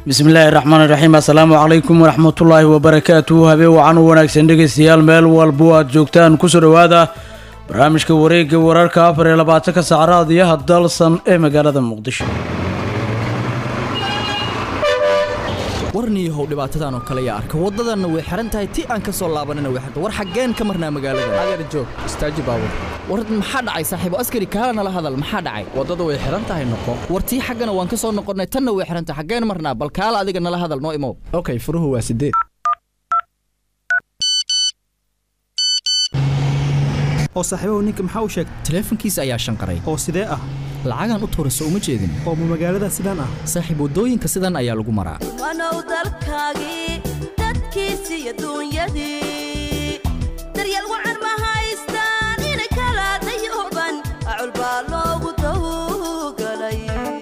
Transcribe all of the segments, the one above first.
bismillaahi raxmaani raxiim assalaamu calaykum waraxmatullaahi wabarakaatuhu habeen wacan u wanaagsan dhegaystayaal meel walbo aad joogtaan kusoo dhowaada barnaamijka wareegga wararka afar iyo labaatanka saac raadiyaha dalsan ee magaalada muqdisho warniyahow dhibaatadan oo kale yaa arka waddadanna way xihan tahay ti aan ka soo laabanina way xirta war xaggeen ka marnaa magaalada adeer joog istaaji baabur war maxaa dhacay saaxiibo askari kaala nala hadal maxaa dhacay waddada way xihan tahay noqo war tii xaggana waan ka soo noqonnay tanna way xihan tahay xaggeen marnaa bal kaala adiga nala hadal noo imow okay furuhu waa sideed oo saaxiibahu ninka maxaa u sheegay taleefankiisa ayaa shanqaray oo sidee ah lacagaan u tuurayso uma jeedin oo ma magaalada sidaan ah saaxiib waddooyinka sidan ayaa lagu maraa wanow dalkaagii dadkiisi iyo duunyadii daryeel wacan ma haystaan inay kala dayooban acul baa loogu dawgalay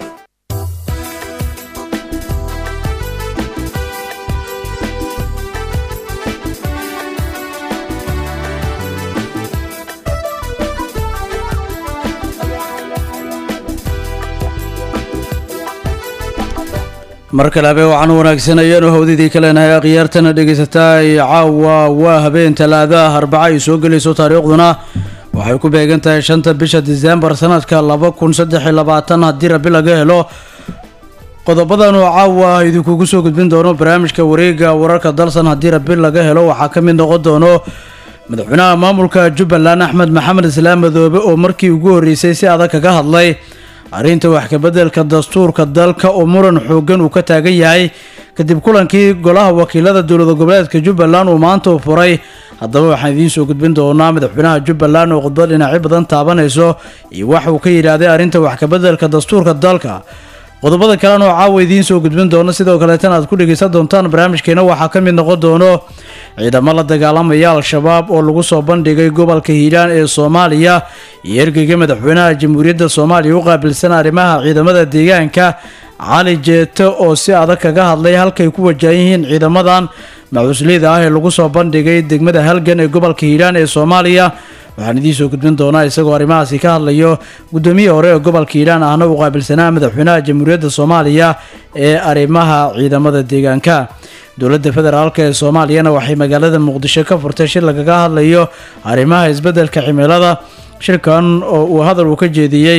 mar kale habeen wacan u wanaagsan ayaanu hawdidii ka leenahay akhyaartana dhegaysataa caawa waa habeen talaadaah arbaca ay soo gelayso taariikhduna waxay ku beegan tahay shanta bisha diseembar sanadka laba kun saddex iyo labaatan haddii rabi laga helo qodobadan oo caawa idinkugu soo gudbin doono barnaamijka wareega wararka dalsan haddii rabi laga helo waxaa ka mid noqon doono madaxweynaha maamulka jubbaland axmed maxamed islaam madoobe oo markii ugu horreysay si adag kaga hadlay arrinta wax kabeddelka dastuurka dalka oo muran xooggan uu ka taagan yahay kadib kulankii golaha wakiilada dowlada goboleedka jubbaland uu maanta u furay haddaba waxaan idiin soo gudbin doonaa madaxweynaha jubbaland oo khudbad dhinacyo badan taabanayso iyo wax uu ka yidhaahday arrinta wax kabeddelka dastuurka dalka qodobada kalena oo caawa idiin soo gudbin doono sidoo kaleetana aad ku dhegeysan doontaan barnaamijkeena waxaa ka mid noqon doono ciidamo la dagaalamaya al-shabaab oo lagu soo bandhigay gobolka hiiraan ee soomaaliya iyo ergeyga madaxweynaha jamhuuriyadda soomaaliya u qaabilsan arrimaha ciidamada deegaanka cali jeeto oo si adag kaga hadlay halkay ku wajahan yihiin ciidamadan macusliyada ah ee lagu soo bandhigay degmada halgan ee gobolka hiiraan ee soomaaliya waxaan idiin soo gudbin doonaa isagoo arrimahaasi ka hadlayo guddoomiye hore ee gobolka hiiraan ahna u qaabilsanaa madaxweynaha jamhuuriyadda soomaaliya ee arrimaha ciidamada deegaanka dowladda federaalk ee soomaaliyana waxay magaalada muqdisho ka furtay shir lagaga hadlayo arrimaha isbeddelka cimilada shirkan oo uu hadal uu ka jeediyey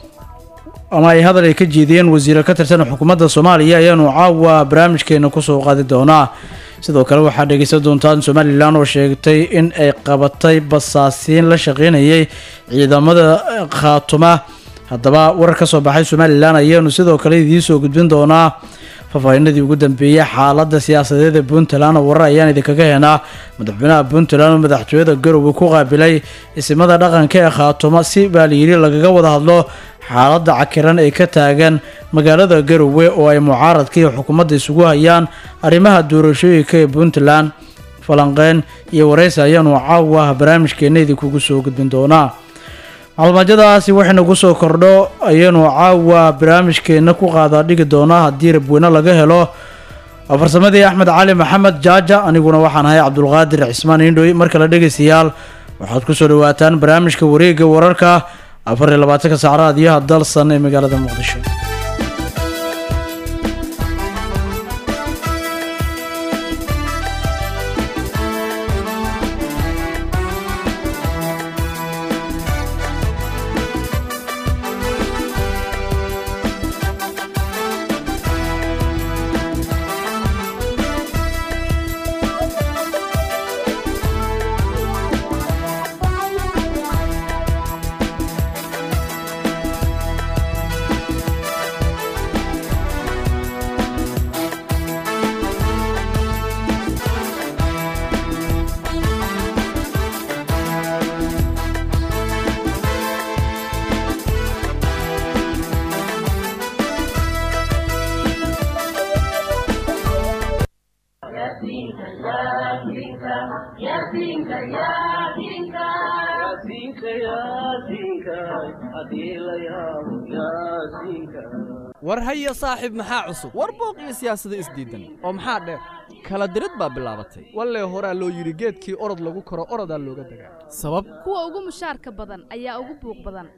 ama ay hadal ay ka jeediyeen wasiiro ka tirsan xukuumadda soomaaliya ayaanu caawa barnaamijkeena kusoo qaadi doonaa sidoo kale waxaad dhegeysan doontaan somalilan oo sheegtay in ay qabatay basaasiin la shaqeynayay ciidamada khaatuma haddaba warar ka soo baxay somalilan ayaanu sidoo kale idiin soo gudbin doonaa faahfaahinadii ugu dambeeyey xaaladda siyaasadeed ee puntland oo warar ayaan idinkaga heenaa madaxweynaha puntland oo madaxtooyada garowe ku qaabilay isimada dhaqanka ee khaatuma si baa layidhi lagaga wada hadlo xaaladda cakiran ee ka taagan magaalada garowe oo ay mucaaradka iyo xukuumadda isugu hayaan arrimaha doorashooyinka ee puntland falanqeyn iyo wareysi ayaanu caawa barnaamijkeena idinkugu soo gudbin doonaa maclumaajyadaasi waxaynagu soo kordho ayaanu caawa barnaamijkeena ku qaadaa dhigi doonaa haddii rabweyne laga helo farsamadii axmed cali maxamed jaaja aniguna waxaan ahay cabdulqaadir cismaan indhoy mar kale dhegaystayaal waxaad kusoo dhawaataan barnaamijka wareegga wararka afar iyo labaatanka sac raadiyaha dalsan ee magaalada muqdisho war hayo saaxiib maxaa cusub war booq iyo siyaasado isdiidan oo maxaa dheer kala dirid baa bilaabatay wallee horaa loo yidhi geedkii orod lagu koro orodaa looga dagaa sabab kuwa ugu mushaarka badan ayaa ugu buuq badan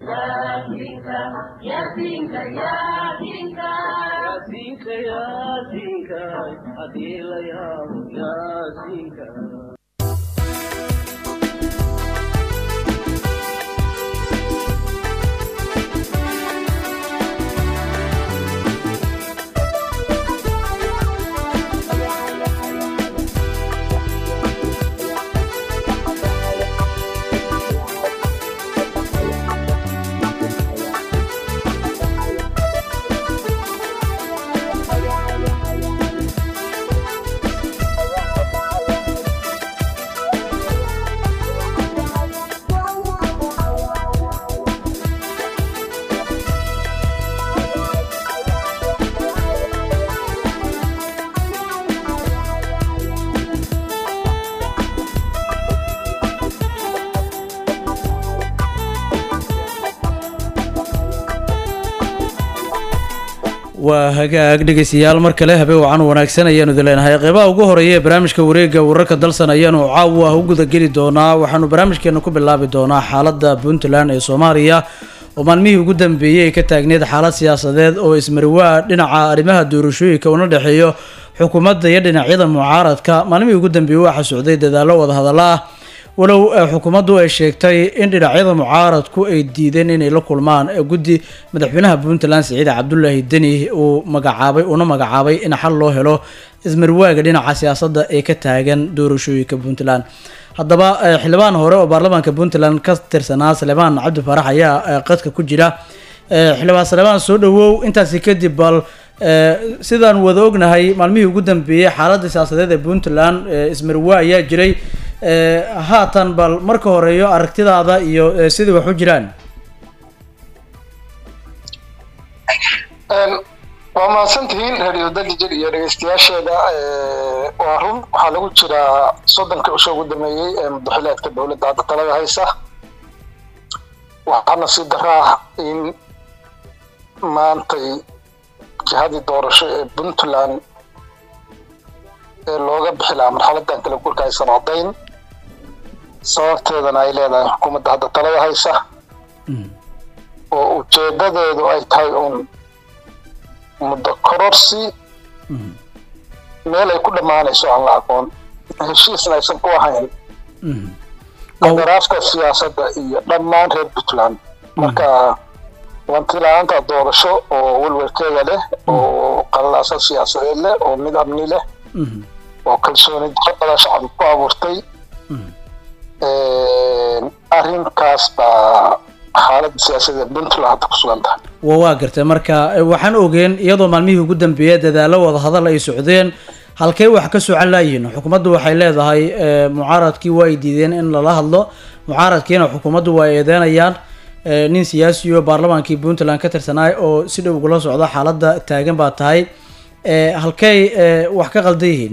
waa hagaag dhegeystayaal mar kale habe wacan wanaagsan ayaanu idin leenahay qeybaha ugu horeeya ee barnaamijka wareega wararka dalsan ayaanu caawa u gudageli doonaa waxaanu barnaamijkeena ku bilaabi doonaa xaalada puntland ee soomaaliya oo maalmihii ugu dambeeyey ay ka taagneed xaalad siyaasadeed oo ismariwaa dhinaca arrimaha doorashooyinka una dhexeeyo xukuumadda iyo dhinacyada mucaaradka maalmihii ugu dambeeyey waxaa socday dadaallo wadahadallo ah walow xukuumaddu ay sheegtay in dhinacyada mucaaradku ay diideen inay la kulmaan guddi madaxweynaha puntland siciid cabdulaahi deni uu magacaabay una magacaabay in xal loo helo ismarwaaga dhinaca siyaasadda ee ka taagan doorashooyinka puntland haddaba xildhibaan hore oo baarlamaanka puntland ka tirsanaa salemaan cabdi farax ayaa qadka ku jira xildhibaan salemaan soo dhawow intaasi kadib bal sidaan wada ognahay maalmihii ugu dambeeyey xaaladda siyaasadeed ee puntland ismarwaa ayaa jiray haatan bal marka horeeyo aragtidaada iyo sidai wax u jiraan waa mahadsantihiin radio dalijir iyo dhegeystayaasheeda waa run waxaa lagu jiraa soddonkii cusho ugu dameeyey ee madaxileedka dowladda hadda talada haysa waxaana si daraa in maantay jihadii doorasho ee puntland ee looga bixi lahaa marxaladan kala guurka aysan codayn sababteedana ay leedahay xukuumadda hadda talada haysa oo ujeedadeedu ay tahay uun muddo kororsi meel ay ku dhammaanayso aan la aqoon heshiisna aysan ku ahayn qadaraafka siyaasadda iyo dhammaan reer puntland marka wanti la-aanta doorasho oo welwelkeeda leh oo qalalaasa siyaasadeed leh oo mid amni leh oo kalsooni darada shacabka ku abuurtay arrinkaas baa xaaladda siyaasadeed puntland hadda ku sugan tahay wa waa gartay marka waxaan ogeen iyadoo maalmihii ugu dambeeya dadaallo wadahadal ay socdeen halkey wax ka socan laayihiin xukuumaddu waxay leedahay mucaaradkii waa ay diideen in lala hadlo mucaaradkiina xukuumaddu waa ay eedeynayaan nin siyaasi oo baarlamaankii puntland ka tirsanaay oo si dhow ugula socda xaaladda taagan baa tahay halkey wax ka qaldan yihiin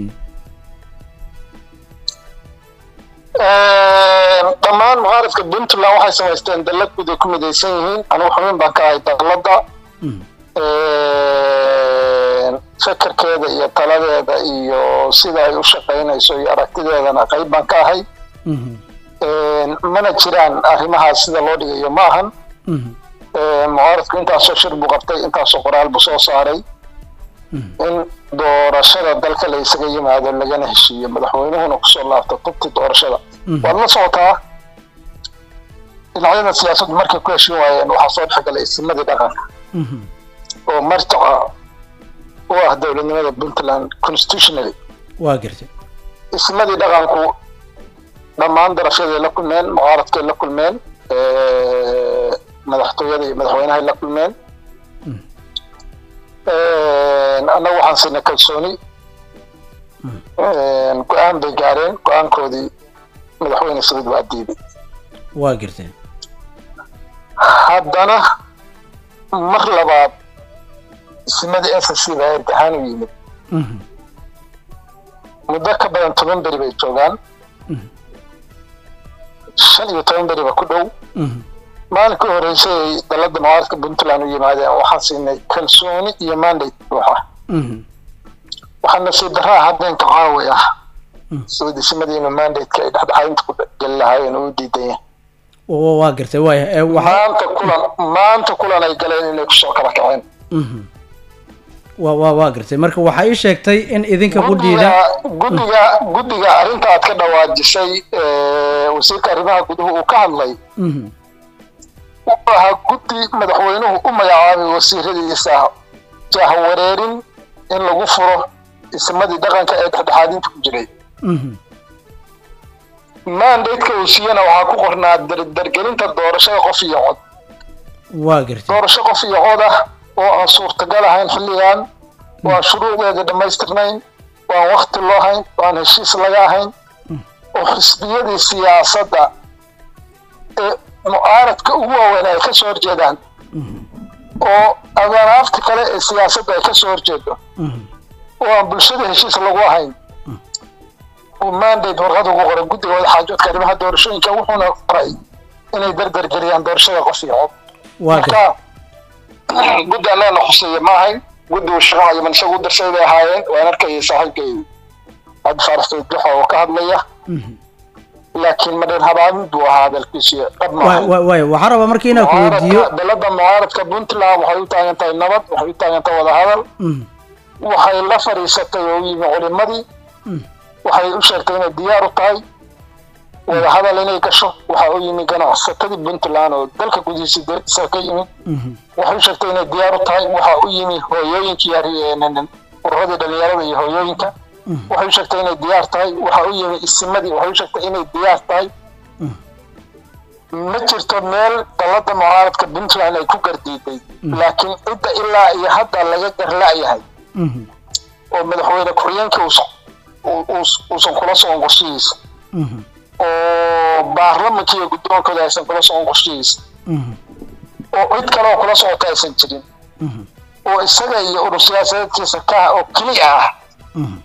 dhammaan mucaaradka puntland waxay samaysteen dallad guud ay ku midaysan yihiin anigu xubin baan ka ahay dalladda fekerkeeda iyo taladeeda iyo sida ay u shaqaynayso iyo aragtideedana qayb baan ka ahay mana jiraan arrimahaas sida loo dhigayo ma ahan mucaaradku intaasoo shir buu qabtay intaasoo qoraal buu soo saaray in doorashada dalka la isaga yimaado lagana heshiiyo madaxweynuhuna kusoo laabto tubti doorashada waad la socotaa dhinacyada siyaasaddu markay ku heshin waayeen waxaa soo dhexgalay isimadii dhaqanka oo marjaca u ah dowladnimada puntland constitutionally waa gartay ismadii dhaqanku dhammaan darashaday la kulmeen mucaaradkay la kulmeen madaxtooyada iyo madaxweynahay la kulmeen annagu waxaan siinay kalsooni go-aan bay gaareen go-aankoodii madaxweyne saciid waa diiday waa gartay haddana mar labaad ismadii s c baa imtixaan u yimid muddo ka badan toban beri bay joogaan shan iyo toban beriba ku dhow maalinkii horeysay ay dalada mucaaradka puntland u yimaadeen waxaan siinay kalsooni iyo mandate buuxa Mhm. waxaa nasiib daraa habeenka caawi ah soo desimadiina mandate-ka ay dhexdhexaadinta ku geli lahaayeen oo u diidan yahay Wa- waa gartay waaya ee waxaa maanta kulan maanta kulan ay galeen inay kusoo kala kaceen Mhm. waa waa waa gartay marka waxaa ii sheegtay in idinka qudhiida guddiga guddiga guddiga arrinta aad ka dhawaajisay ee, wasiirka arrimaha guduhu uu ka hadlay Mhm. wuxuu ahaa guddi madaxweynuhu u magacaabay wasiiradiisa jahwareerin in lagu furo ismadii dhaqanka ee dhexdhexaadinta ku jiray Mhm. mandate-ka uu siiyana waxaa ku qornaa dardargelinta doorashada qof iyo cod waa gartay doorasho qof iyo cod ah oo aan suurtagal ahayn xilligan oo aan shuruucdeeda dhammaystirnayn oo aan wakti loo hayn oo aan heshiis laga ahayn oo xisbiyadii siyaasadda ee mucaaradka ugu waaweyn ay ka soo horjeedaan oo adanaafta kale ee siyaasadda ay ka soo horjeedo Mhm. oo aan bulshada heshiis lagu ahayn uu mandate warqad ugu qoray guddiga wadaxaajoodka arrimaha doorashooyinka wuxuuna qoray inay dardargeliyaan doorashada qof iyo cod waa gartay marka guddi annaga khuseeya ma ahayn guddi uu shaqo cayiman isagu u dirsay bay ahaayeen waan arkayay saaxiibkay cabdi faarax sayd duxa oo ka hadlaya Mhm. laakiin madhan habaamin buu ahaa hadalkiisu dhab ma Waa- ahayn waa- waaya waxaa rabaa marka inaan ku weydiiyo mucaaradka dalada mucaaradka puntland waxay u taagan tahay nabad waxay u taagan tahay wadahadal Mhm. waxay la fadhiisatay oo u yimi culimadii Mm. waxay u sheegtay inay diyaar u tahay wadahadal inay gasho waxaa u yimi ganacsatadii puntland oo dalka gudihiisa dariisa ka yimi Mhm. waxay u sheegtay inay diyaar u tahay waxaa u yimi hooyooyinkii ari- ururadii dhalinyarada iyo hooyooyinka waxay u sheegtay inay diyaar tahay waxaa u yimi isimadii waxay u sheegtay inay diyaar tahay ma jirto meel dalada mucaaradka puntland ay ku gardiiday laakiin cidda ilaa iyo hadda laga garla'yahay Mhm. oo madaxweyne ku-xigeenka uusan- uu- uus- uusan kula socon qorshihiisa Mhm. oo baarlamanka iyo guddoonkooda aysan kula socon qorshihiisa Mhm. oo cid kale oo kula socota aysan jirin Mhm. oo isaga iyo urur siyaasadeedkiisa ka ah oo keliya ah Mhm.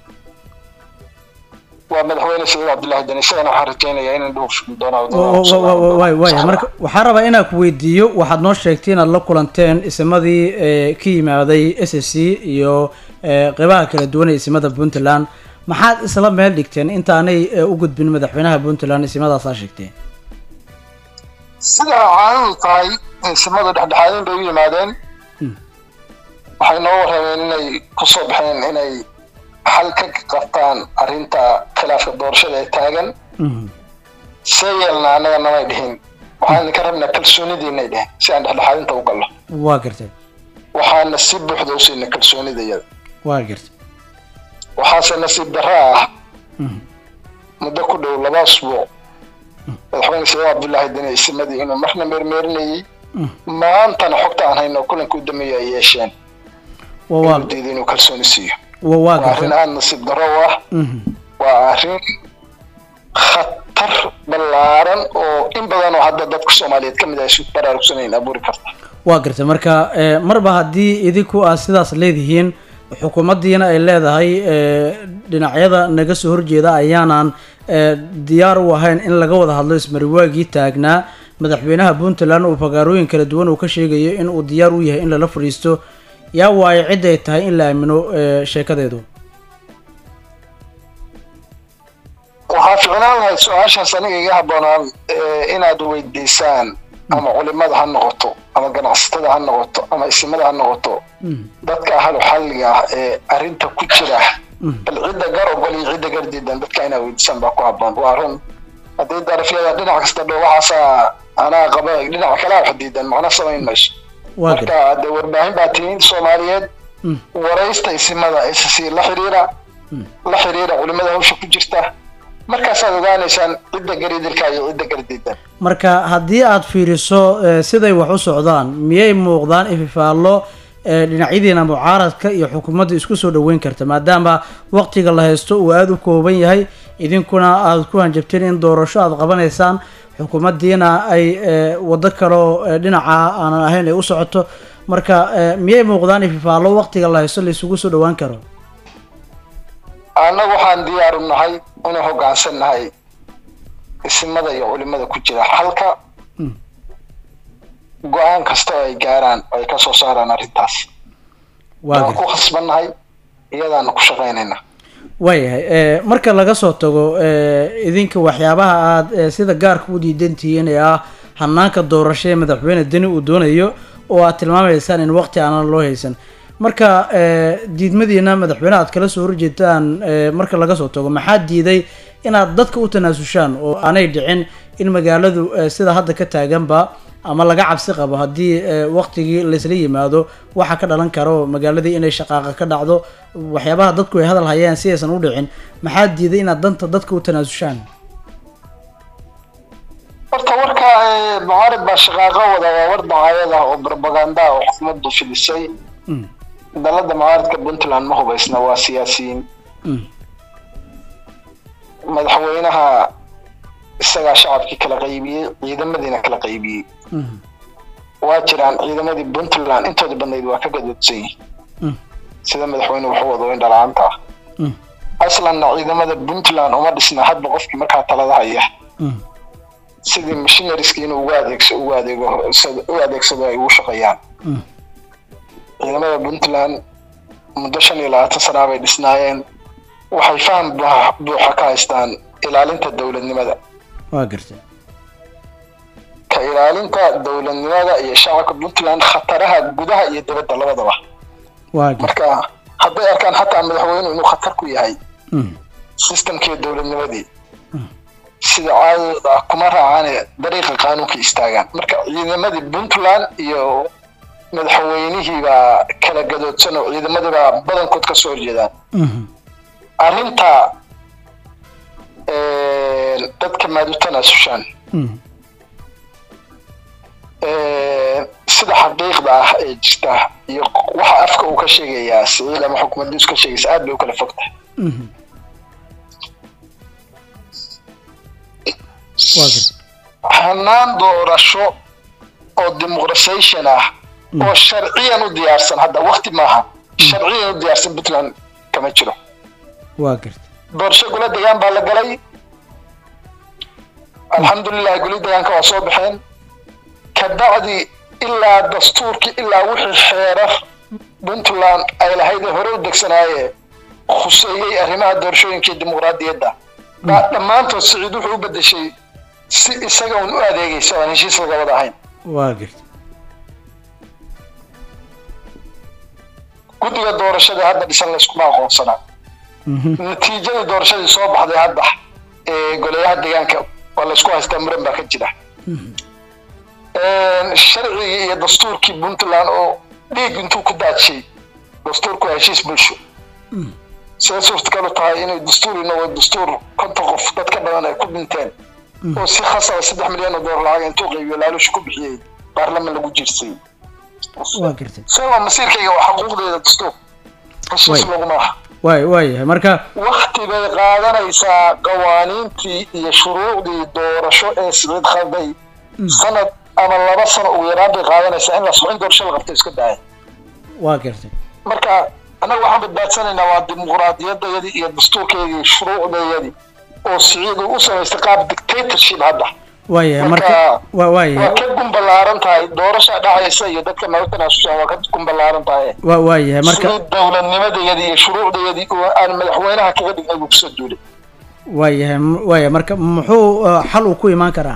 waa madaxweyne saciid cabdullaahi deni isagana waxaan rajaynayaa inaan dhowr doonaa waay waaya marka waxaan rabaa inaan ku weydiiyo waxaad noo sheegtay inaad la kulanteen isimadii ee, ka yimaaday s s c iyo ee, qeybaha kala duwan ee isimada puntland maxaad isla meel dhigteen intaanay ee, u gudbin madaxweynaha puntland isimadaasa sheegteen sida caadadu tahay insimadu dhexdhexaadin bay u yimaadeen waxay noo warrameen inay kusoo baxeen inay xal ka qabtaan arrinta khilaafka doorashada ee taagan Mhm. see yeelna annaga namay dhihin waxaan ka rabnaa kalsoonidiinay dhehen si aan dhexdhexaadinta u galno waa gartay waxaana si buuxda u siina kalsoonida iyada waa gartay waxaase nasiib darro ah Mhm. muddo ku dhow laba asbuuc madaxweyne saciid cabdullaahi deni isimadii inuu marna meermeerinayey maantana xogta aan hayno kulanka u dameeya ay yeesheen waa waa inuu diiday inuu kalsooni siiyo waa waa waa arrin gartay aada nasiib darro u ah Mhm. waa arrin khatar ballaaran oo in badan oo hadda dadka soomaaliyeed ka mid ah isu baraarugsanayn abuuri karta waa gartay marka ee, marba haddii idinku aad sidaas leedihiin xukuumaddiina ay leedahay ee, dhinacyada naga soo horjeeda ayaanan ee, diyaar u ahayn in laga wada hadlo ismariwaagii taagnaa madaxweynaha puntland uu fagaarooyin kala duwan uu ka sheegayo in uu diyaar u yahay in lala fadhiisto yaa waayo cid ay tahay in la aamino ee, sheekadeedu waxaa ficnaan lahayd su-aashaas aniga iga habboonaan eh, inaad weydiisaan ama culimada ha noqoto ama ganacsatada ha noqoto ama isimada ha noqoto dadka ahlu xalliga ah ee arrinta ku jira bal cidda gar ogol iyo cidda gar diidan dadka inaad weydiisaan baa ku habboon waa run haddii darafyada dhinac kasta dhow waxaasaa anaa qaba dhinaca kale wax diidan macna samayn mayso waa gartay marka dee warbaahin baa tihiin soomaaliyeed waraysta isimada ss la xiriira la xiriira culimada hawsha ku jirta markaasaad ogaanaysaan cidda garidilka iyo cidda gardiidan marka haddii aad fiiriso ee, siday wax u socdaan miyay muuqdaan ififaallo ee, dhinacyadiina mucaaradka iyo xukuumadda isku soo dhoweyn karta maadaama waqtiga la haysto uu aada u kooban yahay idinkuna aad ku hanjabteen in doorasho aad qabanaysaan xukuumaddiina ay ee, waddo kaloo ee, dhinaca aanan ahayn ay u socoto marka ee, miyay muuqdaan ififaallo waqtiga la haysto la isugu soo dhowaan karo annagu waxaan diyaaru nahay inuu hoggaansan nahay isimada iyo culimada ku jira halka go-aan kasta oo ay gaaraan oo ay ka soo saaraan arrintaas waa waan ku gartay khasbannahay iyadaana ku shaqaynayna waayahay ee, marka laga soo tago ee, idinka waxyaabaha aad ee, sida gaarka u diidan tihiin ee ah hanaanka doorasho ee madaxweyne deni uu doonayo oo aad tilmaamaysaan in waqti aanan loo haysan marka ee, diidmadiina madaxweyne aad kala soo horjeedtaan ee, marka laga soo tago maxaa diiday inaad dadka u tanaasushaan oo aanay dhicin in magaaladu ee, sida hadda ka taaganba ama laga cabsi qabo haddii ee, waqtigii laysla yimaado waxa ka dhalan karo magaaladii inay shaqaaqa ka dhacdo waxyaabaha dadku ay hadal hayaan si aysan u dhicin maxaa diiday inaad danta dadka u tanaasushaan horta warka ee, mucaarad baa shaqaaqo wada waa war dacaayad ah oo propaganda ah oo xukuumaddu fidisay Mm, dalada mucaaradka puntland ma hubaysna waa siyaasiyiin mm, madaxweynaha isagaa shacabkii kala qaybiyey ciidamadiina kala qaybiyey mm, waa jiraan ciidamadii puntland intooda badnayd waa ka gadoodsan yihiin mm, sida madaxweyne wuxuu wado in dhalaanta ah mm, aslanna ciidamada puntland uma dhisna hadba qofkii markaa talada haya mm, sidii missionariski inuu ugu adeegso ugu adeego u adeegsado ay ugu shaqeeyaan mm. ciidamada puntland muddo shan iyo labaatan sanaa bay dhisnaayeen waxay faham buuxa buuxa ka haystaan ilaalinta dowladnimada waa gartay ka ilaalinta dowladnimada iyo shacabka puntland khataraha gudaha iyo dibadda labadaba waa gartay marka hadday arkaan xataa madaxweynuhu inuu khatar ku yahay Mm, systemkii dowladnimadii sida caadadooda ah kuma raacaane dariiqa qaanuunka istaagaan marka ciidamadii puntland iyo madaxweynihii baa kala gadoodsan oo ciidamadii baa badankood ka soo horjeedaan mhm, arrinta dadka maad u tanaasushaan mm, sida xaqiiqda ah ee jirta iyo waxa afka uu ka sheegayaa siciid ama xukuumaddiisu ka sheegaysa aad bay u kala fogtahay mhm. waa gartay hanaan doorasho oo dimuqrasation ah oo sharciyan u diyaarsan hadda wakti maaha sharciyan u diyaarsan puntland kama jiro waa gartay doorasho golo degaan baa la galay alxamdulilah goli degaanka waa soo baxeen kabacdi ilaa dastuurkii ilaa wixii xeerar puntland ay lahayd ee hore u degsanaaye khuseeyey arrimaha doorashooyinka iyo dimuqraadiyadda baa dhammaantood siciid wuxuu u bedeshay si isaga un u adeegaysa oo aan heshiis laga wada ahayn waa gartay guddiga doorashada hadda dhisan layskuma aqoonsanaa Mhm, natiijadii doorashadii soo baxday hadda ee golayaha deegaanka waa laysku haystaa muran baa ka jira sharcigii iyo dastuurkii puntland oo dhiig intuu ku daadshay dastuurku waa heshiis bulsho siday suurtagal u tahay inay dastuur inagoo dastuur konton qof dad ka badan ay ku dhinteen oo si khasaba saddex milyan oo doolar lacag intuu qaybiyo laalush ku bixiyey baarlaman lagu jirsay waa gartay isagoo masiirkayga waa xaquuqdeeda dastuur heshiis Way. laguma aha waay waayahay marka wakti bay qaadanaysaa qawaaniintii iyo shuruucdii doorasho ee siciid khalday sanad ama laba sano ugu yaraan bay qaadanaysaa in la in doorasho la qabto iska daaya waa gartay marka annaga waxaan badbaadsanaynaa waa dimuqraadiyadayadii iyo dastuurkeedii shuruucdayadii oo siciid uu u samaystay qaab dictatorship hadda waayahay marka Marka- waa waa waayahay ka gumballaaran tahay doorasha dhacaysa iyo dadka nala tanaasushaan waa ka gumballaaran tahay waa waayahay marka sidii dowladnimadayadii iyo shuruucdayadii oo aan madaxweynaha kaga dhignay buu kusoo duulay waayahay m- waayahay marka muxuu uh, xal uu ku imaan karaa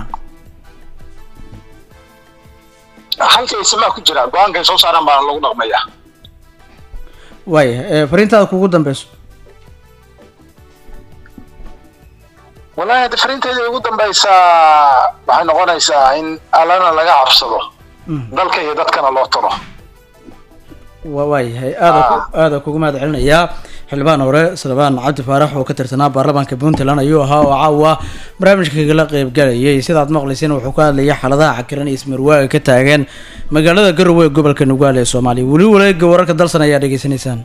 halkay simaa ku jira go-aankay soo saaraan baa lagu dhaqmaya waayahay ee, fariintaada kugu dambeyso wallaahi hadda fariinteeda ugu dambaysaa waxay noqonaysaa in allana laga cabsado dalka iyo dadkana loo talo waa waayahay aada ku- aada kugu mahad celinayaa xildhibaan hore salbaan cabdi faarax oo ka tirsanaa baarlamaanka puntland ayuu ahaa oo caawa barnaamijka kagala qeybgalayay sidaad maqlayseen wuxuu ka hadlayay xaaladaha cakiran iyo ismarwaaga ka taagan magaalada garowe ee gobolka nugaale ee soomaaliya weli waleega wararka dalsan ayaa dhegeysanaysaan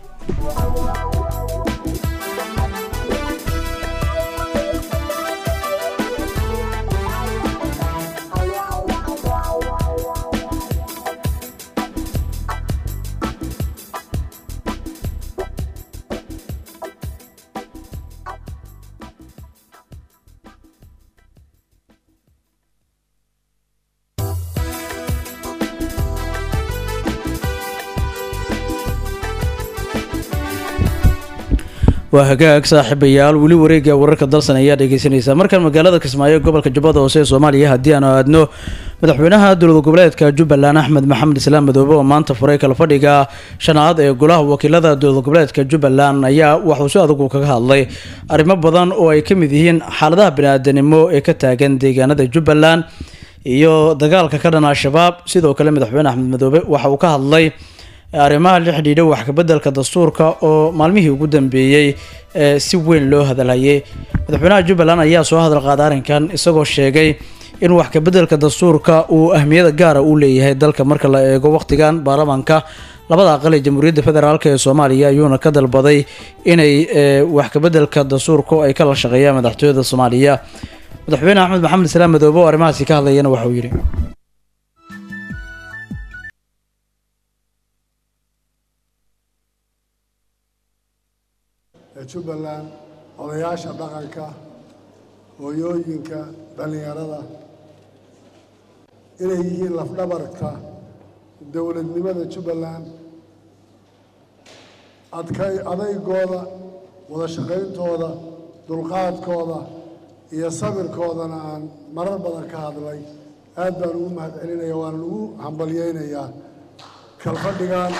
waa hagaag saaxiibayaal weli wareegga wararka dalsan ayaa dhegeysanaysaa markan magaalada kismaayo gobolka jubbada hoose ee soomaaliya haddii aanu aadno madaxweynaha dowlad goboleedka jubbaland axmed maxamed islaam madoobe oo maanta furay kala fadhiga shanaad ee golaha wakiilada dowlad goboleedka jubbaland ayaa waxuu si adugu kaga hadlay arrimo badan oo ay ka mid yihiin xaaladaha bani-aadanimo ee ka taagan deegaanada jubbaland iyo dagaalka ka dhan al-shabaab sidoo kale madaxweyne axmed madoobe waxa uu ka hadlay arrimaha la xidhiidha wax kabeddelka dastuurka oo maalmihii ugu dambeeyey ee si weyn loo hadalhayay madaxweynaha jubbaland ayaa soo hadal qaaday arrinkan isagoo sheegay in wax kabeddelka dastuurka uu ahmiyada gaara u leeyahay dalka marka la eego wakhtigan baarlamaanka labada aqal ee jamhuuriyadda federaalk ee soomaaliya ayuuna ka dalbaday inay wax kabeddelka dastuurka ay kala shaqeeyaan madaxtooyada soomaaliya madaxweyne axmed maxamed islaam madoobe oo arrimahaasi ka hadlayana waxauu yidhi jubbaland odayaasha dhaqanka hooyooyinka dhallinyarada inay yihiin lafdhabarka dowladnimada jubbaland adkay adaygooda wada shaqayntooda dulqaadkooda iyo sabirkoodana aan marar badan ka hadlay aad baan ugu mahad celinaya waanan ugu hambalyeynayaa kalfadhigan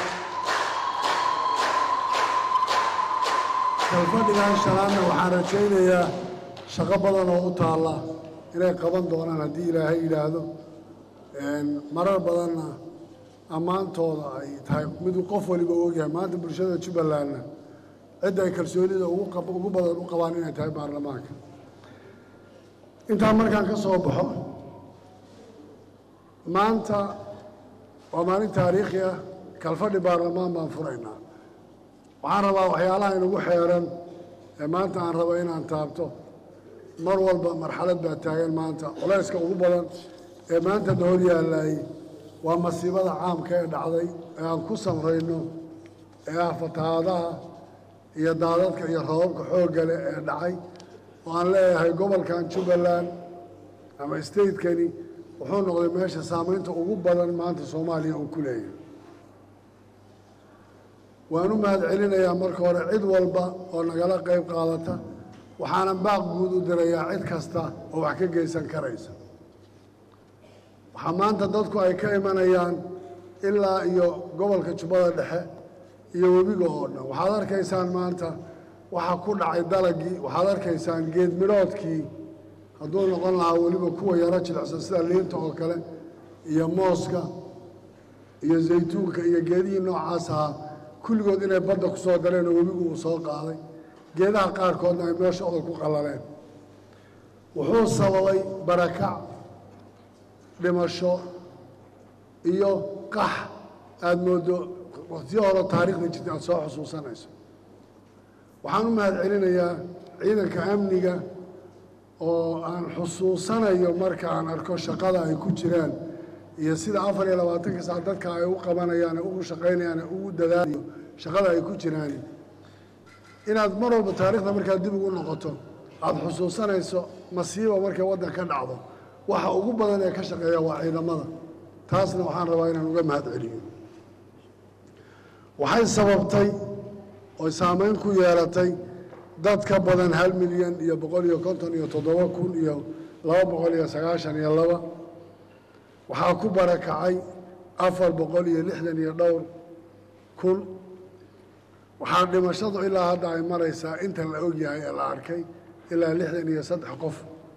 kalfadhigan shanaadna waxaan rajaynayaa shaqo badan oo u taalla inay qaban doonaan haddii ilaahay yidhaahdo marar badanna ammaantooda ay tahay miduu qof waliba ogyahay maanta bulshada jubbalandna cidda ay kalsoonida ugu badan u qabaan inay tahay baarlamaanka intaa markaan ka soo baxo maanta waa maalin taariikhi ah kalfadhi baarlamaan baan furaynaa waxaan rabaa waxyaalaha inagu xeeran ee maanta aan rabo inaan taabto mar walba marxalad baa taagan maanta culayska ugu badan ee maanta na hor yaallaayey waa masiibada caamka ee dhacday ee aan ku samrayno ee ah fatahaadaha iyo daadadka iyo rababka xoogga leh ee dhacay oo aan leeyahay gobolkan jubbaland ama stateskani wuxuu noqday meesha saamaynta ugu badan maanta soomaaliya uu ku leeyahay waan u mahad celinayaa marka hore cid walba oo nagala qayb qaadata waxaanan baaq guud u dirayaa cid kasta oo wax ka geysan karaysa waxaa maanta dadku ay ka imanayaan ilaa iyo gobolka jubbada dhexe iyo webiga oo dhan waxaad arkaysaan maanta waxa ku dhacay dalagii waxaad arkaysaan geed midhoodkii hadduu noqon lahaa weliba kuwa yaro jilicsan sida liinta oo kale iyo mooska iyo zaytuunka iyo geedihii noocaas ahaa kulligood inay badda ku soo dareen oo webigu uu soo qaaday geedaha qaarkoodna ay meeshooda ku qallaleen wuxuu sababay barakac dhimasho iyo qax aada mooddo wakhtiyo hore taariikhda jirta aada soo xusuusanayso waxaan u mahad celinayaa ciidanka amniga oo aan xusuusanayo marka aan arko shaqada ay ku jiraan iyo sida afar iyo labaatanka sac dadka ay u qabanayaan ugu shaqaynayaan ugu dadaalayo shaqada ay ku jiraan inaad mar walba taariikhda markaad dib ugu noqoto aada xusuusanayso masiiba markay waddan ka dhacdo waxa ugu badan ee ka shaqeeya waa ciidamada taasna waxaan rabaa inaan uga mahad celiyo waxay sababtay oy saamayn ku yeelatay dad ka badan hal milyan iyo boqol iyo konton iyo toddoba kun iyo laba boqol iyo sagaashan iyo laba waxaa ku barakacay afar boqol iyo lixdan iyo dhowr kun waxaa dhimashadu ilaa hadda ay maraysaa inta la ogyahay ee la arkay ilaa lixdan iyo saddex qof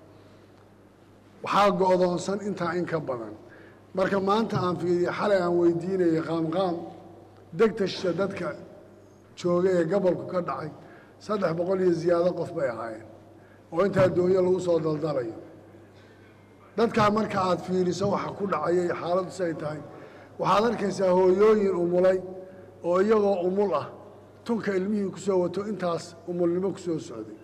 waxaa go-doonsan intaa in ka badan marka maanta aan fiiriyo xalay aan weydiinayay qaamqaam degtasha dadka jooga ee gobolku ka dhacay saddex boqol iyo ziyaado qof bay ahaayeen oo intaa doonyo lagu soo daldalayo dadkaa marka aad fiiriso waxa ku dhacayay xaaladdu say tahay waxaad arkaysaa hooyooyin umulay oo iyagoo umul ah tunka ilmihii ku soo wato intaas umulnimo ku soo socday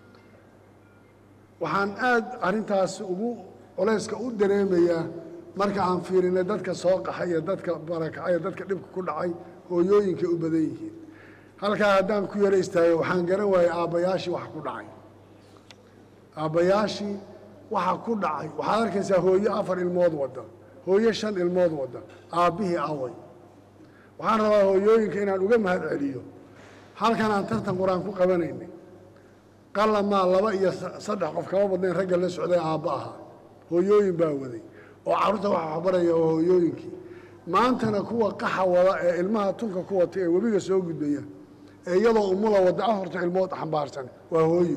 waxaan aad arrintaas ugu culayska u dareemayaa marka aan fiirinay dadka soo qaxay iyo dadka barakacay iyo dadka dhibka ku dhacay hooyooyinkay u badan yihiin halkaa haddaan ku yaro istaagay waxaan garan waayey aabbayaashii waxa ku dhacay aabbayaashii waxa ku dhacay waxaad arkaysaa hooyo afar ilmood wadda hooyo shan ilmood wadda aabbihii away waxaan rabaa hooyooyinka inaan uga mahad celiyo halkan aan tartan qur-aan ku qabanaynay qalamaa laba iyo saddex qof kama badnayn ragga la socday aabba ahaa hooyooyin baa waday oo carruurta waxa waxbaraya oo hooyooyinkii maantana kuwa qaxa wada ee ilmaha tunka ku wata ee webiga soo gudbaya ee iyadoo umula wadda afarta ilmood xambaarsan waa hooyo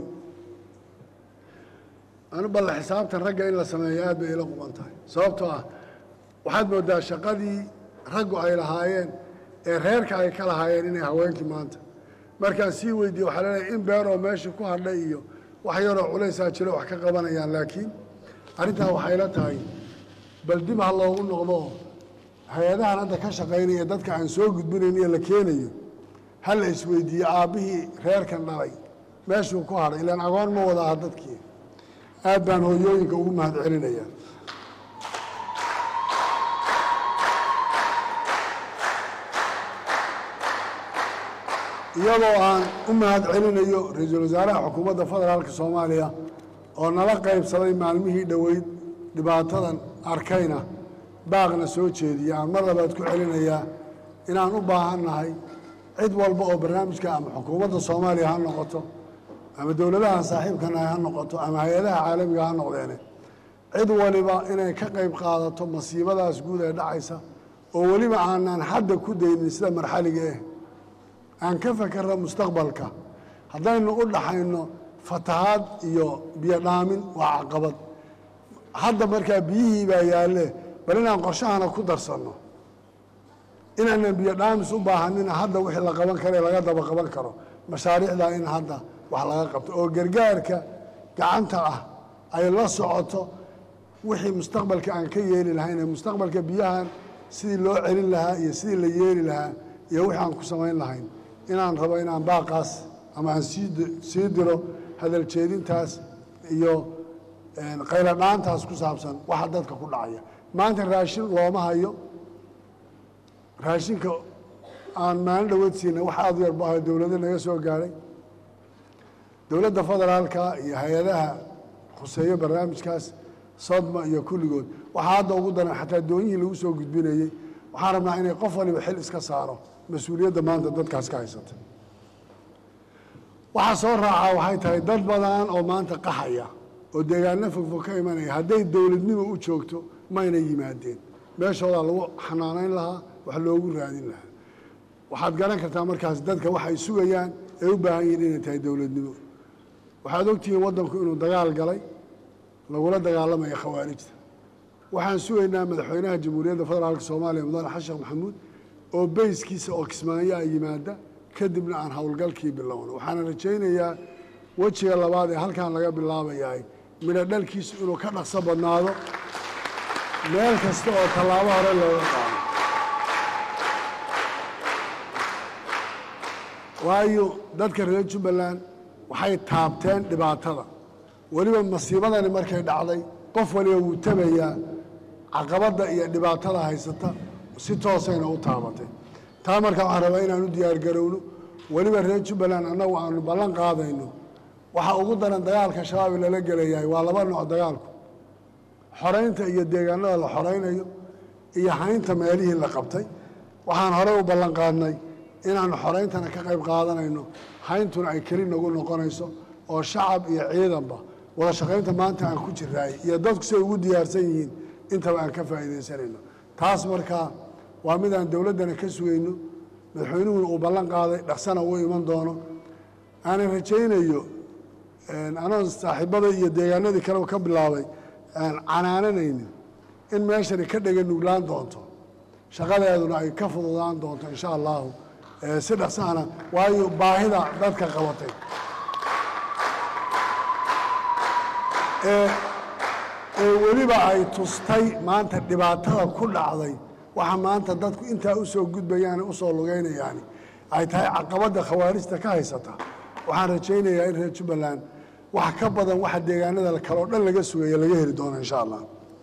anu balle xisaabtan ragga in la sameeyo aad bay ila quban tahay sababtoo ah waxaad moodaa shaqadii raggu ay lahaayeen ee reerka ay ka lahaayeen inay haweenkii maanta markaan sii weydiiye waxaa leedahay in beeroo meesha ku hadhay iyo wax yaroo culaysaa jiro wax ka qabanayaan laakiin arrintaa waxay la tahay bal dib ha loogu noqdo hay-adahan hadda ka shaqaynaya dadka aan soo gudbinayn iyo la keenayo ha la isweydiiye aabbihii reerkan dhalay meeshuu ku hadhay ilaan agoon ma wada aha dadkii aad baan hooyooyinka ugu mahad celinayaa iyadoo aan u mahad celinayo ra-iisul wasaaraha xukuumadda federaalka soomaaliya oo nala qaybsaday maalmihii dhoweyd dhibaatadan arkayna baaqna soo jeediya aan mar labaad ku celinayaa inaan u baahan nahay cid walba oo barnaamijka ama xukuumadda soomaaliya ha noqoto ama dowladaha saaxiibka nahay ha noqoto ama hay-adaha caalamiga ha noqdeene cid waliba inay ka qayb qaadato masiibadaas guud ee dhacaysa oo weliba aanaan xadda ku daynin sida marxaliga ah aan ka fakerno mustaqbalka haddaynu u dhaxayno fatahaad iyo biyo dhaamin waa caqabad hadda markaa biyihii baa yaalle bal inaan qorshahana ku darsanno inaanan biyo dhaamis u baahanina hadda wixii la qaban karo ee laga daba qaban karo mashaariicdaa in hadda wax laga qabto oo gargaarka gacanta ah ay la socoto wixii mustaqbalka aan ka yeeli lahayn ee mustaqbalka biyahan sidii loo celin lahaa iyo sidii la yeeli lahaa iyo wixii aan ku samayn lahayn inaan rabo inaan baaqaas ama aan sii sii diro hadal jeedintaas iyo qaylo dhaantaas ku saabsan waxa dadka ku dhacaya maanta raashin looma hayo raashinka aan maalin dhaweed siinay wax aada u yar bu ahay dowlado naga soo gaadhay dowladda federaalka iyo hay-adaha khuseeyo barnaamijkaas sodma iyo kulligood waxaa hadda ugu daran xataa doonyihii lagu soo gudbinayey waxaan rabnaa inay qof waliba xil iska saaro mas-uuliyadda maanta dadkaas ka haysata waxaa soo raacaa waxay tahay dad badan oo maanta qaxaya oo deegaano fogfog ka imanaya hadday dowladnimo u joogto mayna yimaadeen meeshoodaa lagu xanaanayn lahaa wax loogu raadin lahaa waxaad garan kartaa markaas dadka waxay sugayaan ee u baahan yihiin inay tahay dowladnimo waxaad ogtihiin waddanku inuu dagaal galay lagula dagaalamayo khawaarijta waxaan sugaynaa madaxweynaha jamhuuriyadda federaalka soomaaliya mudane xashan maxamuud oo beyskiisa oo kismaayo a yimaada kadibna aan howlgalkii bilowno waxaana rajaynayaa wejiga labaad ee halkan laga bilaabayahay midho dhalkiisu inuu ka dhaqso badnaado meel kasta oo tallaabo hore looga qaado waayo dadka reer jubbaland waxay taabteen dhibaatada weliba masiibadani markay dhacday qof waliba wuu tabayaa caqabadda iyo dhibaatada haysata si toosayna u taabatay taa markaa waxaan rabaa inaan u diyaargarowno weliba reer jubbaland annagu aanu ballan qaadayno waxa ugu daran dagaalka shabaab lala gelayahay waa laba nooc dagaalku xoraynta iyo deegaanada la xoraynayo iyo haynta meelihii la qabtay waxaan horey u ballan qaadnay inaanu xorayntana ka qayb qaadanayno hayntuna ay keli nagu noqonayso oo shacab iyo ciidanba wada shaqaynta maanta aan ku jiraay iyo dadku siay ugu diyaarsan yihiin intaba aan ka faa'iidaysanayno taas markaa waa mid aan dowladdana ka sugayno madaxweynuhuna uu ballan qaaday dhaqsana uu iman doono aanan rajaynayo anoo saaxiibada iyo deegaanadii kale ka bilaabay aan canaananaynin in meeshani ka dhega nuglaan doonto shaqadeeduna ay ka fududaan doonto insha allahu si dhaqsaana waayo baahida dadka qabatay ee weliba ay tustay maanta dhibaatada ku dhacday waxa maanta dadku intaa u soo gudbayaan u soo lugaynayaani ay tahay caqabadda khawaarijta ka haysata waxaan rajaynayaa in reer jubbaland wax ka badan waxa deegaanada kale oo dhan laga sugaya laga heli doono insha allah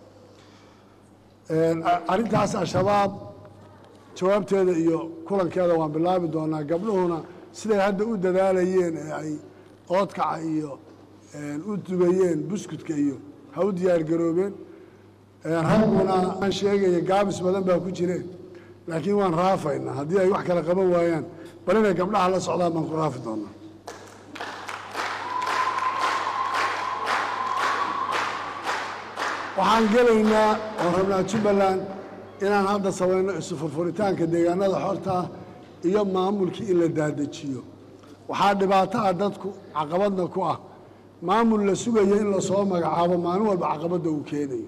arrintaas al-shabaab jawaabteeda iyo kulankeeda waan bilaabi doonaa gabdhuhuna siday hadda u dadaalayeen ee ay oodkaca iyo u dubayeen buskudka iyo ha u diyaargaroobeen ragguna aan sheegaya gaabis badan baa ku jireen laakiin waan raafaynaa haddii ay wax kale qaban waayaan bal inay gabdhaha la socdaan baan ku raafi doonaa waxaan gelaynaa oo rabnaa jubbaland inaan hadda samayno isu furfuritaanka deegaanada xorta ah iyo maamulkii in la daadejiyo waxaa dhibaato ah dadku caqabadna ku ah maamul la sugayo in lasoo magacaabo maalin walba caqabadda uu keenayo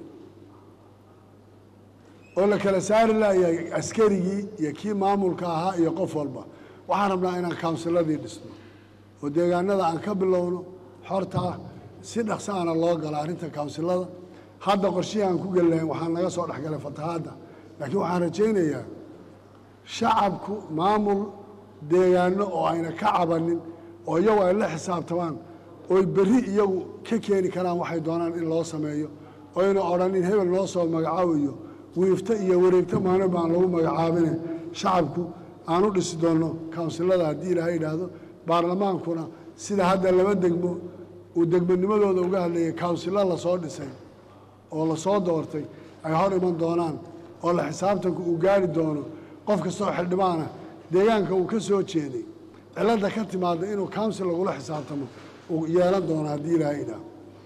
oo la kala saari layahay askarigii iyo kii maamulka ahaa iyo qof walba waxaan rabnaa inaan kawnsiladii dhisno oo deegaanada aan ka bilowno xorta ah si dhaqso ana loo galo arrinta kawnsilada hadda qorshihii aan ku geli lahayn waxaan naga soo dhexgalay fatahaadda laakiin waxaan rajaynayaa shacabku maamul deegaano oo ayna ka cabanin oo iyagu ay la xisaabtamaan oy berri iyagu ka keeni karaan waxay doonaan in loo sameeyo oyna odhanin hebel noo soo magacaabayo wiifto iyo wareegto maalin baan lagu magacaabine shacabku aan u dhisi doonno kawnsilada haddii ilaahay idhaahdo baarlamaankuna sida hadda laba degmo uu degmonimadooda uga hadlayay kawnsilo lasoo dhisay oo lasoo doortay ay hor iman doonaan oo la xisaabtanku uu gaari doono qof kastoo xildhibaana deegaanka uu ka soo jeeday cilladda ka timaada inuu kawnsil lagula xisaabtamo uu yeelan doono haddii ilaahay idhaahdo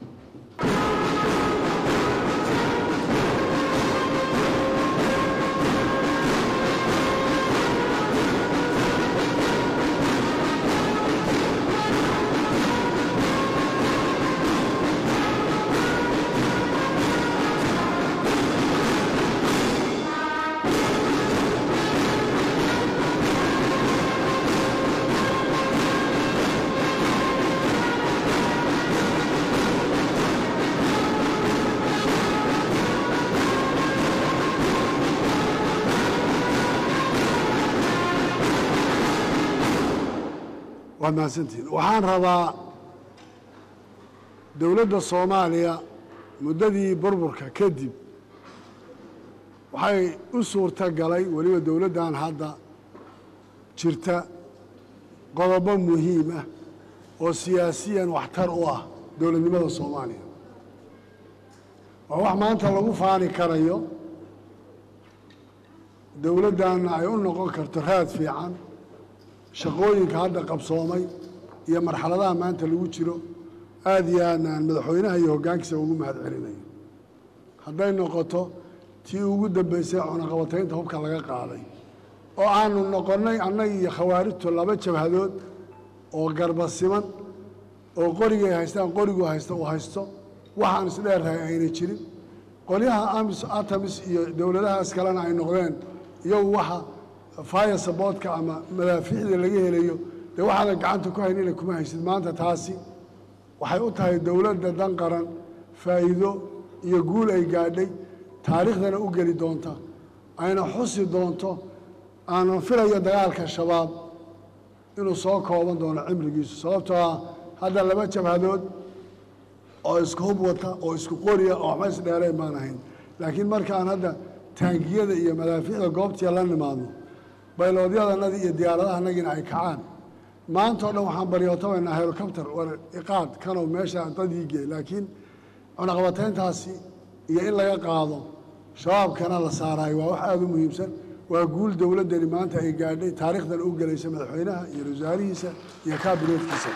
waad mahadsantihiin waxaan rabaa dowladda soomaaliya muddadii burburka kadib waxay u suurta galay weliba dowladdan hadda jirta qodobo muhiim ah oo siyaasiyan waxtar u ah dowladnimada soomaaliya waa wax maanta lagu faani karayo dowladdanna ay u noqon karto raad fiican shaqooyinka hadda qabsoomay iyo marxaladaha maanta lagu jiro aada iyo aadna aan madaxweynaha iyo hoggaankiisa ugu mahad celinayo hadday noqoto tii ugu dambaysay cunaqabataynta hubka laga qaaday oo aanu noqonnay annaga iyo khawaarijtu laba jabhadood oo garba siman oo qorigay haystaan qorigu haysta uu haysto waxaan isdheerrahay ayna jirin qolyaha amis atamis iyo dowladahaas kalena ay noqdeen iyagu waxa fire saboodka ama madaafiicda laga helayo dee waxaadan gacanta ku haynina kuma haysid maanta taasi waxay u tahay dowladda dan qaran faa'iido iyo guul ay gaadhay taariikhdana u geli doonta ayna xusi doonto aanan filayo dagaalka shabaab inuu soo kooban doono cimrigiisu sababtoo ah hadda laba jabhadood oo isku hub wata oo isku qoriya oo waxba isdheereen baan ahayn laakiin markaan hadda taangiyada iyo madaafiicda goobtiya la nimaadno bayloodyadannadii iyo diyaaradahanagina ay kacaan maanta o dhan waxaan baryootabaynaa helicopter war iqaad kanow meesha dadii gee laakiin cunaqabatayntaasi iyo in laga qaado shabaabkana la saaraayo waa wax aada u muhiimsan waa guul dowladdani maanta ay gaadhay taariikhdan u gelaysa madaxweynaha iyo wasaarihiisa iyo kaabineedkiisa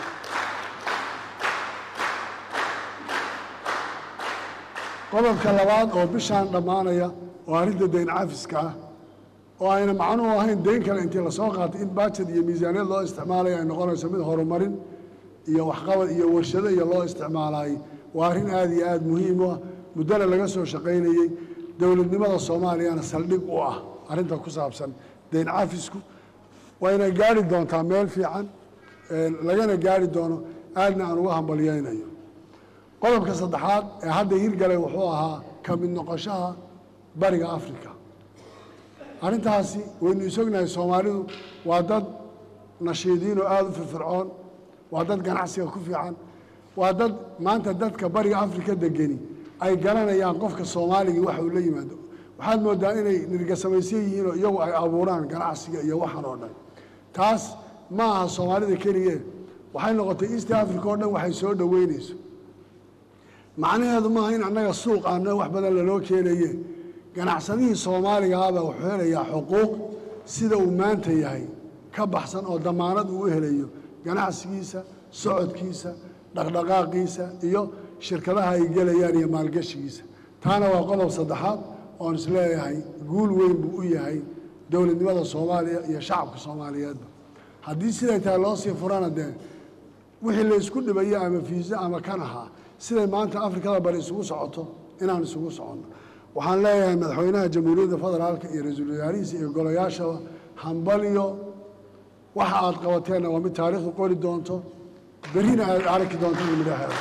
qodobka labaad oo bishaan dhammaanaya oo arrinta dayn cafiska ah oo ayna macnuhu ahayn dayn kale intii lasoo qaatay in baajad iyo miisaaniyad loo isticmaalaya ay noqonayso mid horumarin iyo waxqabad iyo warshado iyo loo isticmaalaayey waa arrin aada iyo aada muhiim u ah muddana laga soo shaqaynayey dowladnimada soomaaliyana saldhig u ah arrinta ku saabsan dayn cafisku wayna gaari doontaa meel fiican lagana gaari doono aadna aan uga hambalyaynayo qodobka saddexaad ee hadda hirgalay wuxuu ahaa ka mid noqoshaha bariga africa arrintaasi waynu isognahay soomaalidu waa dad nashiidiin oo aada u firfircoon waa dad ganacsiga ku fiican waa dad maanta dadka bariga afrika degeni ay garanayaan qofka soomaaligii waxa uu la yimaado waxaad moodaa inay nirgasamaysan yihiin oo iyagu ay abuuraan ganacsiga iyo waxan oo dhan taas ma aha soomaalida keligee waxay noqotay east africa oo dhan waxay soo dhoweynayso macnaheedu maaha in annaga suuq aana wax badan laloo keenaye ganacsadihii soomaaligaaba wuxuu helayaa xuquuq sida uu maanta yahay ka baxsan oo damaanad uu u helayo ganacsigiisa socodkiisa dhaqdhaqaaqiisa iyo shirkadaha ay gelayaan iyo maalgashigiisa taana waa qodob saddexaad oon isleeyahay guul weyn buu u yahay dowladnimada soomaaliya iyo shacabka soomaaliyeedba haddii siday tahay loo sii furana dee wixii la isku dhibayo ama fiisa ama kan ahaa siday maanta afrikada bari isugu socoto inaan isugu soconno waxaan leeyahay madaxweynaha jamhuuriyadda federaalka iyo ra-iisul wasaarihiisa iyo golayaashaba hambaliyo waxa aad qabateenna waa mid taariikhdu qori doonto berrina aad arki doonto midhaheeda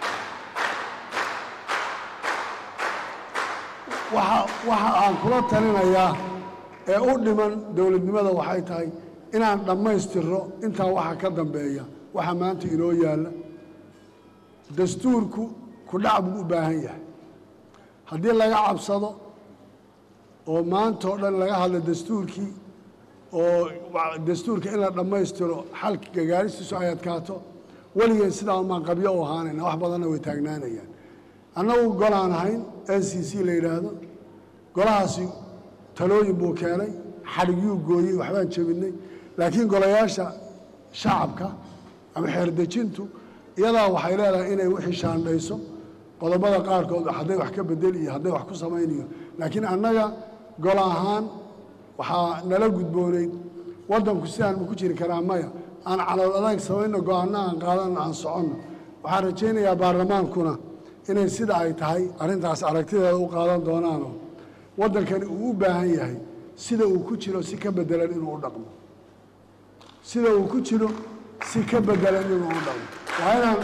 waxa waxa aan kula talinayaa ee u dhiman dowladnimada waxay tahay inaan dhammaystirro intaa waxa ka dambeeya waxa maanta inoo yaalla dastuurku ku dhac buu u baahan yahay haddii laga cabsado oo maanta oo dhan laga hadlo dastuurkii oo dastuurka in la dhammaystiro xalka gagaaristiisu ay adkaato weligeed sidaa umaan qabyo u ahaanayna wax badanna way taagnaanayaan annagu golaan ahayn n c c la yidhaahdo golahaasi talooyin buu keenay xadhigyuu gooyey waxbaan jebinay laakiin golayaasha shacabka ama xeerdejintu iyadaa waxay leedahay inay wixii shaandhayso qodobada qaarkood hadday wax ka bedeli iyo hadday wax ku samaynayo laakiin annaga golo ahaan waxaa nala gudboonayd waddanku sidaan ma ku jiri karaa maya aan calool adag samayno go-aanno aan qaadanno aan soconno waxaan rajaynayaa baarlamaankuna inay sida ay tahay arrintaas aragtideeda u qaadan doonaanoo waddankani uu u baahan yahay sida uu ku jiro si ka bedelan inuu u dhaqmo sida uu ku jiro si ka bedelan inuu u dhaqmo waa inaan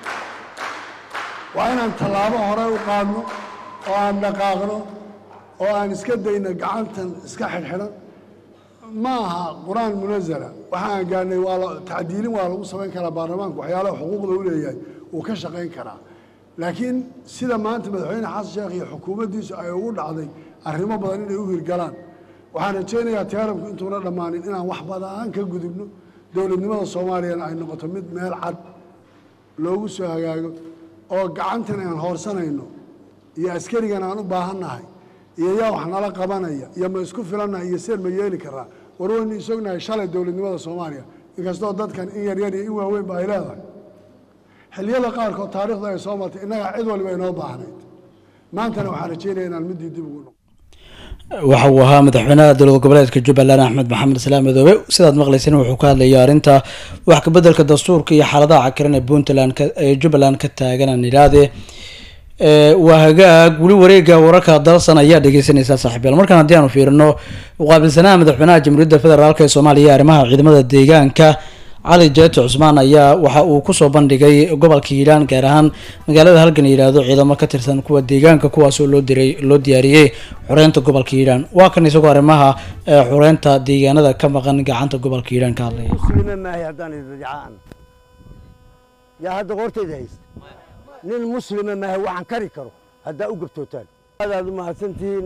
waa inaan tallaabo hore u qaadno oo aan dhaqaaqno oo aan iska dayno gacantan iska xidhxidhan ma aha qur-aan munazala waxa aan gaarnay waa la- tacdiilin waa lagu samayn karaa baarlamaanku waxyaalaha xuquuqda u leeyahay wuu ka shaqayn karaa laakiin sida maanta madaxweyne xasan sheekh iyo xukuumaddiisu ay ugu dhacday arrimo badan inay u hirgalaan waxaan rajaynayaa teeramku intuuna dhammaanin inaan wax badan ka gudubno dowladnimada soomaaliyana ay noqoto mid meel cad loogu soo hagaago oo gacantan aan hoorsanayno iyo askarigan aan u baahannahay iyo yaa wax nala qabanaya iyo ma isku filannahay iyo seen ma yeeli karaa war waynu isognahay shalay dowladnimada soomaaliya inkastoo dadkan in yaryar iyo in waaweynba ay leedahay xilliyada qaarkood taariikhda ay soo martay innaga cid waliba inoo baahnayd maantana waxaan rajaynaya inaan middii dib ugu noqo waxa uu ahaa madaxweynaha dowlad goboleedka jubbaland axmed maxamed islaam madoobe sidaad maqlayseen wuxuu ka hadlayay arrinta wax kabeddelka dastuurka iyo xaaladaha cakiran ee puntland ka- ee jubbaland ka taagan aan idhaahde ee, waa hagaag weli wareega wararka dalsan ayaa dhegeysanaysaa saaxiibyaal markaan haddii aanu fiirino muqaabilsanaha madaxweynaha jamhuuriyadda federaalk ee soomaaliya iyo arrimaha ciidamada deegaanka cali jeeto cusmaan ayaa waxa uu kusoo bandhigay gobolka hiiraan gaar ahaan magaalada halgan la yidhaahdo ciidamo ka tirsan kuwa deegaanka kuwaasoo loo diray loo diyaariyey xoreynta gobolka hiiraan waa kan isagoo arrimaha ee, xoreynta deegaanada ka maqan gacanta gobolka hiiraan ka hadlaya muslime maahay haddaan idajacaan yaa hadda qortayda haysta nin muslime maahay waxaan kari karo haddaa u gabtootaan aadaad u mahadsantihiin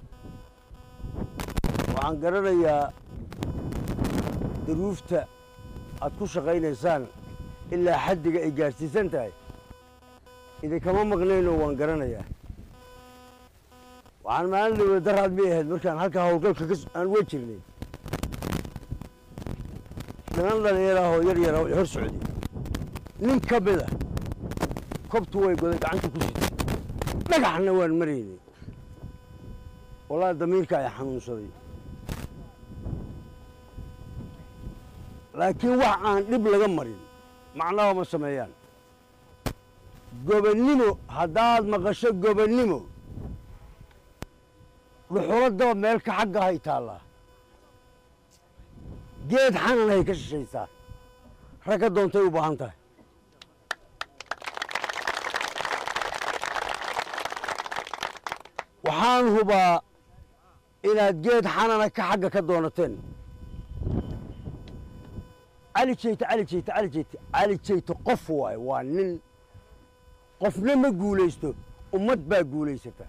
waxaan garanayaa duruufta aad ku shaqaynaysaan ilaa xaddiga ay gaadhsiisan tahay idinkama maqnaynoo waan garanayaa waxaan maalin dhawey daraad bay ahayd markaan halka howlgalka ka s- aan uga jirnay niman dhallinyaraahoo yar yara hor socday nin ka mida kobtu way goday gacanta ku sitay dhagaxna waan maraynay wallaahi damiirka ay xanuunsaday laakiin wax aan dhib laga marin macnaha ma sameeyaan gobonnimo haddaad maqasho gobonnimo dhuxuladaba meelka xagga hay taallaa geed xanan hay ka shishaysaa ragga doontay u baahan tahay waxaan hubaa inaad geed xanana ka xagga ka doonateen cali jeyte cali jeyte cali jeyte cali jeyte qof waaye waa nin qofna ma guulaysto ummad baa guulaysata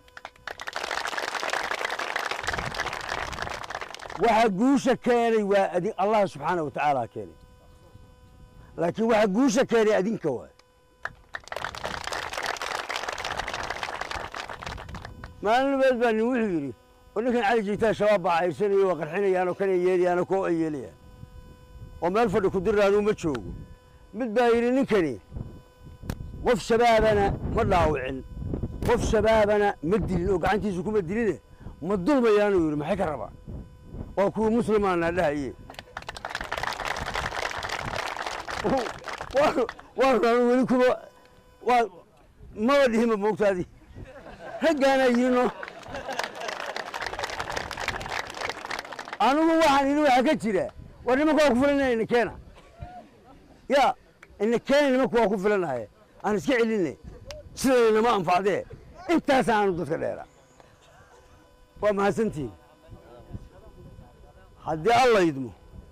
waxa guusha keenay waa adi allah subxaana wa tacaala keenay laakiin waxa guusha keenay adinka waay maalin nabeed baa nin wuxuu yidhi oo ninkan cali jiitaa shabaab baa cayrsanaya waa qarxinayaan oo kana yeelayaano koo ay yeelayaan oo meel fadhi ku dirraanuu ma joogo mid baa yidhi ninkani qof shabaabana ma dhaawicin qof shabaabana ma dilin oo gacantiisu kuma diline ma dulmayaanuu yidhi maxay ka rabaa waa kuwii muslimaana dhahaye waanu anu weli kuba waa maba dhihinba moogtaadi raggaanaa yidhino anigu waxaan yidhi waxaa ka jira war nimanka waa ku filanaya ina keena ya ina keena nimanku waa ku filanaye aan iska celinay sidaynama anfacdee intaas aanu dadka dheera waa mahadsantihin haddii alla idmo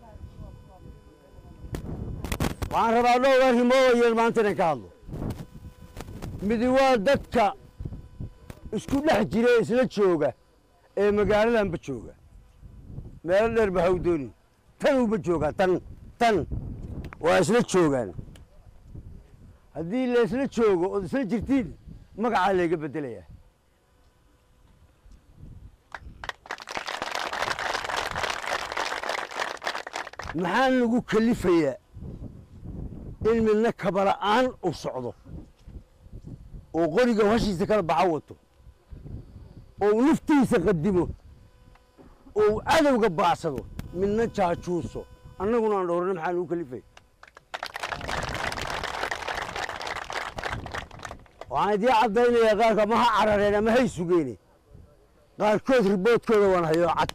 waxaan rabaa dhowr arrimood oo yeel maanta inaan ka hadlo midi waa dadka isku dhex jira ee isla jooga ee magaaladanba jooga meelo dheer ba haw doonin tan uba joogaa tan tan waa isla joogaan haddii la isla joogo ood isla jirtiin magacaa layga beddelayaa maxaa lagu kalifayaa in midna kabala'aan u socdo oo qoriga hashiisa kala baxa wato oo uu naftiisa qadimo oo uu cadowga baacsado midna jaajuuso annaguna aan dhowrana maxaa lagu kalifaya waxaan idii caddaynayaa qaarka ma ha carareen ama hay sugeene qaarkood riboodkooda waan hayoo cad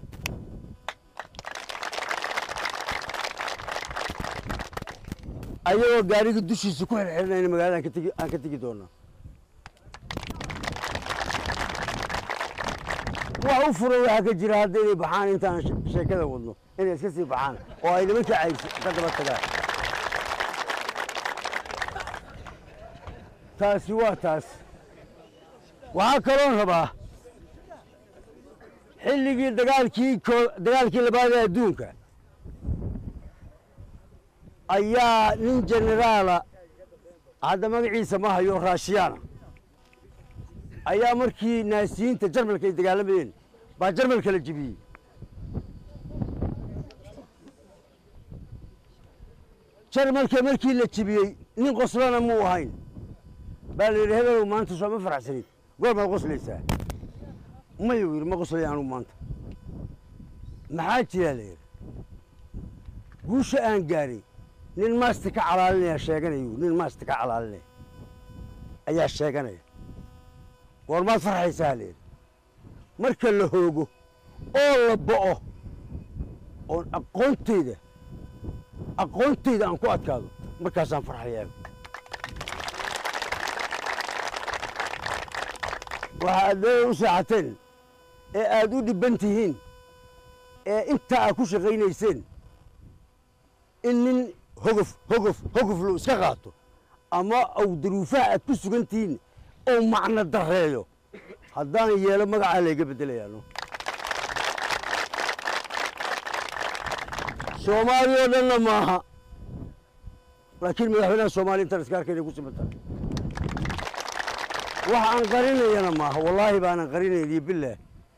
ayagoo gaariga dushiisa ku xirxirinayna magaalada aan ka tegi aan ka tegi doonaa wax u furan waxaa ka jira hadda inay baxaan intaan she- sheekada wadno inay iska sii baxaan oo ay nimanka cayrsi ka daba tagaan taasi waa taas waxaa kaloon rabaa xilligii dagaalkii koo- dagaalkii labaad ee adduunka ayaa nin jeneraala hadda magaciisa ma hayo raashiyaana ayaa markii naasiyiinta jarmalka ay dagaalamayeen baa jarmalka la jebiyey jarmalka markii la jebiyey nin qoslana muu ahayn baa la yidhi hebelow maanta soo ma faraxsanid goor baad qoslaysaa mayuu yidhi ma qoslay anugu maanta maxaa jiraa la yidhi guusha aan gaaray nin maasti ka calaalinaya sheeganayu nin maasti ka calaalinaya ayaa sheeganaya goormaad farxaysaa la yidhi marka la hoogo oo la bo'o oon aqoonteyda aqoonteyda aan ku adkaado markaasaan farxayaa waxa aad leeda u seexateen ee aad u dhibban tihiin ee intaa aad ku shaqaynayseen in nin hogof hogof hogoflo iska qaato ama au daruufaha aad ku sugan tihiin oo macno dareeyo haddaan yeelo magacaa layga beddelayaano soomaaliya oo dhanna maaha laakiin madaxweynaha soomaaliya intaan iska arkayna ku siman tahay wax aan qarinayana maaha wallaahi baanan qarinayn iyo bilaah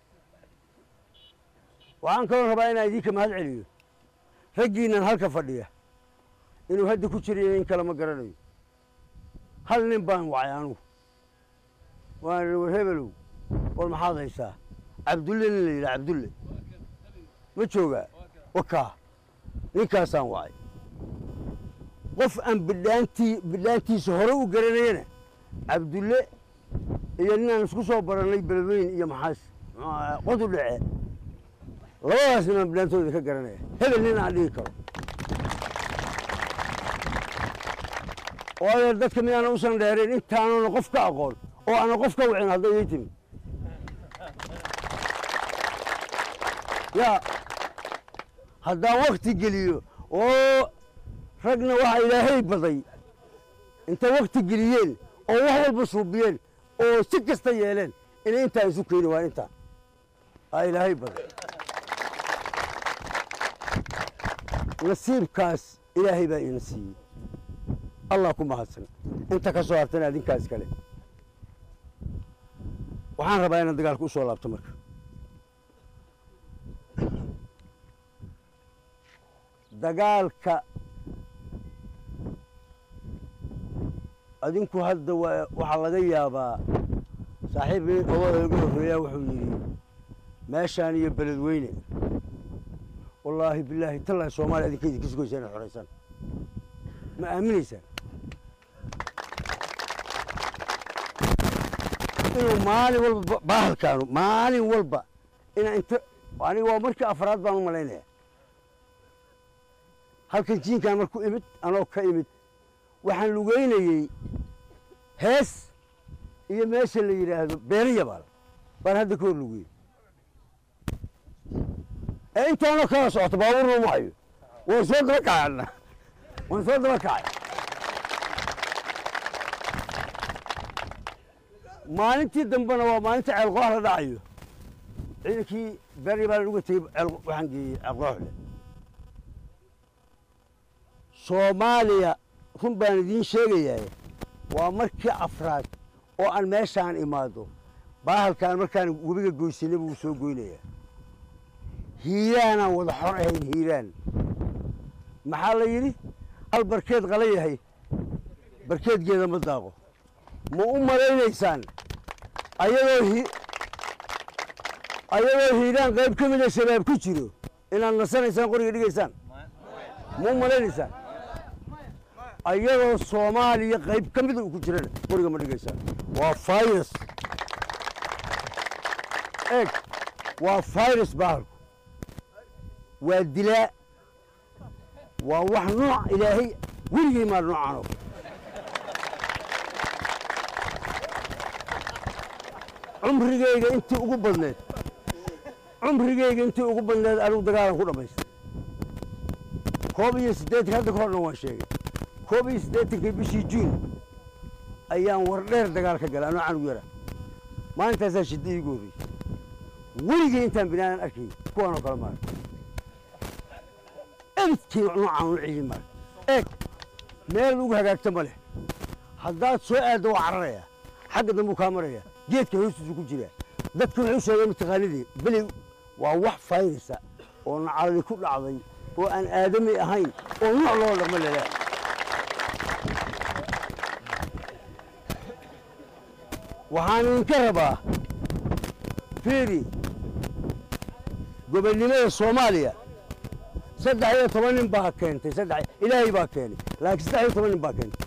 waxaan kaloo rabaa inaan idinka mahad celiyo raggiinnan halka fadhiya inuu hadda ku jirayo in kale ma garanayo hal nin baan wacay anugu waan idhi war hebelow war maxaad haysaa cabdulle nin la yidhaha cabdulle ma joogaa wakaa ninkaasaan wacay qof aan bidhaantii bidhaantiisa hore u garanayana cabdulle iyo ninaan isku soo barannay beledweyn iyo maxaas qodu dhece labadaas ninaan bidhaantooda ka garanaya hebel nin aan dhigi karo waayo dadka midaana usan dheerayn intaanuna qof ka aqoon oo aana qof ka wicin hadday ii timi yaa haddaan wakti geliyo oo ragna waxaa ilaahay baday intay wakti geliyeen oo wax walba suubiyeen oo si kasta yeeleen inay intaa isu keeni waa intaa aa ilaahay baday nasiibkaas ilaahay baa ina siiyey allah ku mahadsan inta ka soo hartana adinkaas kale waxaan rabaa inaan dagaalka u soo laabto marka dagaalka adinku hadda waa waxaa laga yaabaa saaxiib nin odada igu horreeyaa wuxuu yidhi meeshaan iyo beledweyne wallaahi bilaahi tallahi soomaaliya adinka idinka sugaysaa inaad xoraysaan ma aaminaysaan inuu maalin walba ba- baahalkaanu maalin walba inaa inta aniga waa markii afraad baan u malaynaya halkan jiinkaan marku imid anoo ka imid waxaan lugeynayey hees iyo meesha la yidhaahdo beeriya baal baan hadda ka hor lugeyey ee intaanoo kala socoto baabuurna uma hayo waan soo daba kacay adna waan soo daba kacay maalintii dambena waa maalinta ceelqoox la dhacayo ciidankii beerya baa uga tegey ceel- waxaan geeyey ceelqooxle soomaaliya run baan idiin sheegayaa waa markii afraad oo aan meeshaan imaado baahalkaan markaan webiga goysanay buu soo goynayaa hiiraanaan wada xor ahayn hiiraan maxaa la yidhi hal barkeed qala yahay barkeedgeeda ma daaqo ma u malaynaysaan ayadoo hi ayadoo hiiraan qayb ka mida shabaab ku jiro inaad nasanaysaan qoriga dhigaysaan ma u malaynaysaan ayadoo soomaaliya qayb ka mida uu ku jirana qoriga ma dhigaysaan waa virus eeg waa virus bahalku waa dilaa waa wax nooc ilaahay weligay maa noocan oo kale cumrigayga intii ugu badneed cumrigayga intii ugu badneed anigu dagaalan ku dhammaystay koob iyo siddeetan hadda ka horna waan sheegay koob iyo siddeetankii bishii juun ayaan war dheer dagaal ka galay anoo canug yara maalintaasaa shidda iigu horreysay weligay intaan binaadan arkay kuwaan oo kale maarag ebidkii noocaan u ciidi maarag eeg meel ugu hagaagta ma leh haddaad soo aaddo waa cararayaa xagga dambuu kaa marayaa geedka hoostiisu ku jiraa dadku wuxuu sheegay mataqaanidii beli waa wax fayrisa oo nacaladi ku dhacday oo aan aadami ahayn oo nooc loo dhaqmo lelaa waxaan idinka rabaa fiiri gobonnimada soomaaliya saddex iyo toban nin baa keentay saddex ilaahay baa keenay laakiin saddex iyo toban nin baa keentay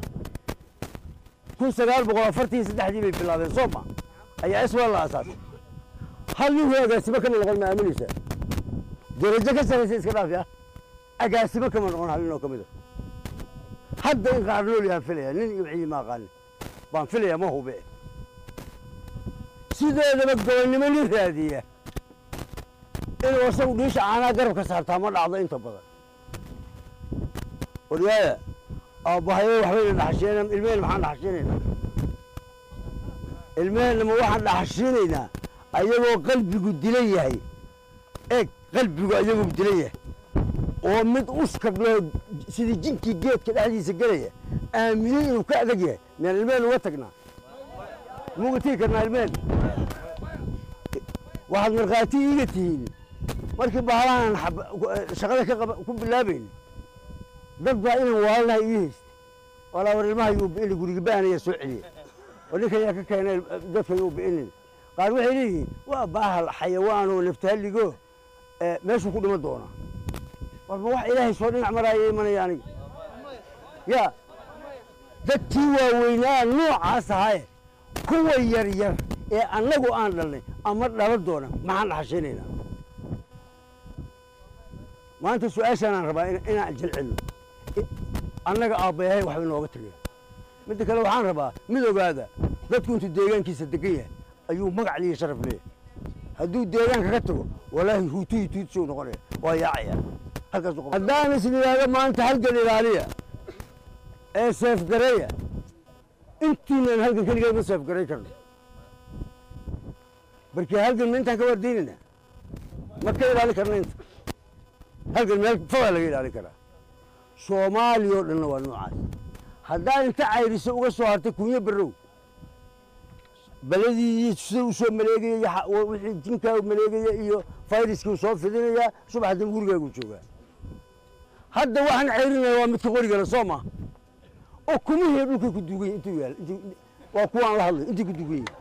kun sagaal boqol afartan iyo saddexdii bay bilaabeen soo ma ayaa iswal la asaasay hal nin agaasimo kama noqon ma aaminaysaa darajo ka saraysa iska dhaafi ah agaasimo kama noqon hal nin oo ka mid a hadda in qaar nool yahaan filaya nin iyo wixii ma aqaanin baan filaya ma hube sideedaba gobonnimo nin raadiya inuu asagu dhiisha caanaa garabka saartaa ma dhacdo inta badan waryaaya aabbahayo waxbayna dhaxashiinaa ilmehena maxaan dhaxashiinaynaa ilmehena ma waxaan dhaxashiinaynaa ayagoo qalbigu dilan yahay eeg qalbigu ayagoo dilan yahay oo mid uskag loo sidii jinkii geedka dhexdiisa gelaya aaminay inuu ka adag yahay miyaan ilmehena uga tagnaa muga tigi karnaa ilmehena waxaad markhaati iiga tihiin markii bahalahan xab- shaqada ka qaba- ku bilaabayna dad baa inan waalanaha ii haystay walaa war ilmaha yuu bi'ini guriga ba'anaya soo celiya oo ninkan yaa ka keenay dadka yuu bi'inin qaar waxay leeyihiin waa baahal xayawaan oo naftahalligo ee meeshuu ku dhima doonaa warba wax ilaahay soo dhinac maraaya imanaya aniga yaa dadkii waaweynaa noocaas ahaaye kuwa yar yar ee annagu aan dhalnay ama dhala doona maxaan dhaxashaynaynaa maanta su-aashaanaan rabaa in- inaan jilcino I- annaga aabbayahay waxba inooga tagay midda kale waxaan rabaa mid ogaada dadku intuu deegaankiisa degan yahay ayuu magac liiyo sharaf leeyahay hadduu deegaanka ka tago walaahi huutuhi tuutisuu noqonaya waa yaacaya halkaasu qaba haddaan is yidhaahdo maanta halgan ilaaliya ee seefgareeya intiinaan halgan keligeed ma seefgaray karno barkii halgan ma intaan ka wardiinayna ma ka ilaalin karna inta halkan meel fogaa laga ilaalin karaa soomaaliya oo dhanna waa noocaas haddaad inta cayriso uga soo hartay kunyo barrow beladii sida u soo maleegaya iyo xa- wa- wixii jinkaa u maleegaya iyo fayraskii soo fidinayaa subax dambe gurigaagu joogaa hadda waxaan ceyrinaya waa midka qorigale soo ma ukumihii dhulkay ku duugan yihin intuu yaal intii- waa kuwaan la hadlay intii ku duugan yihin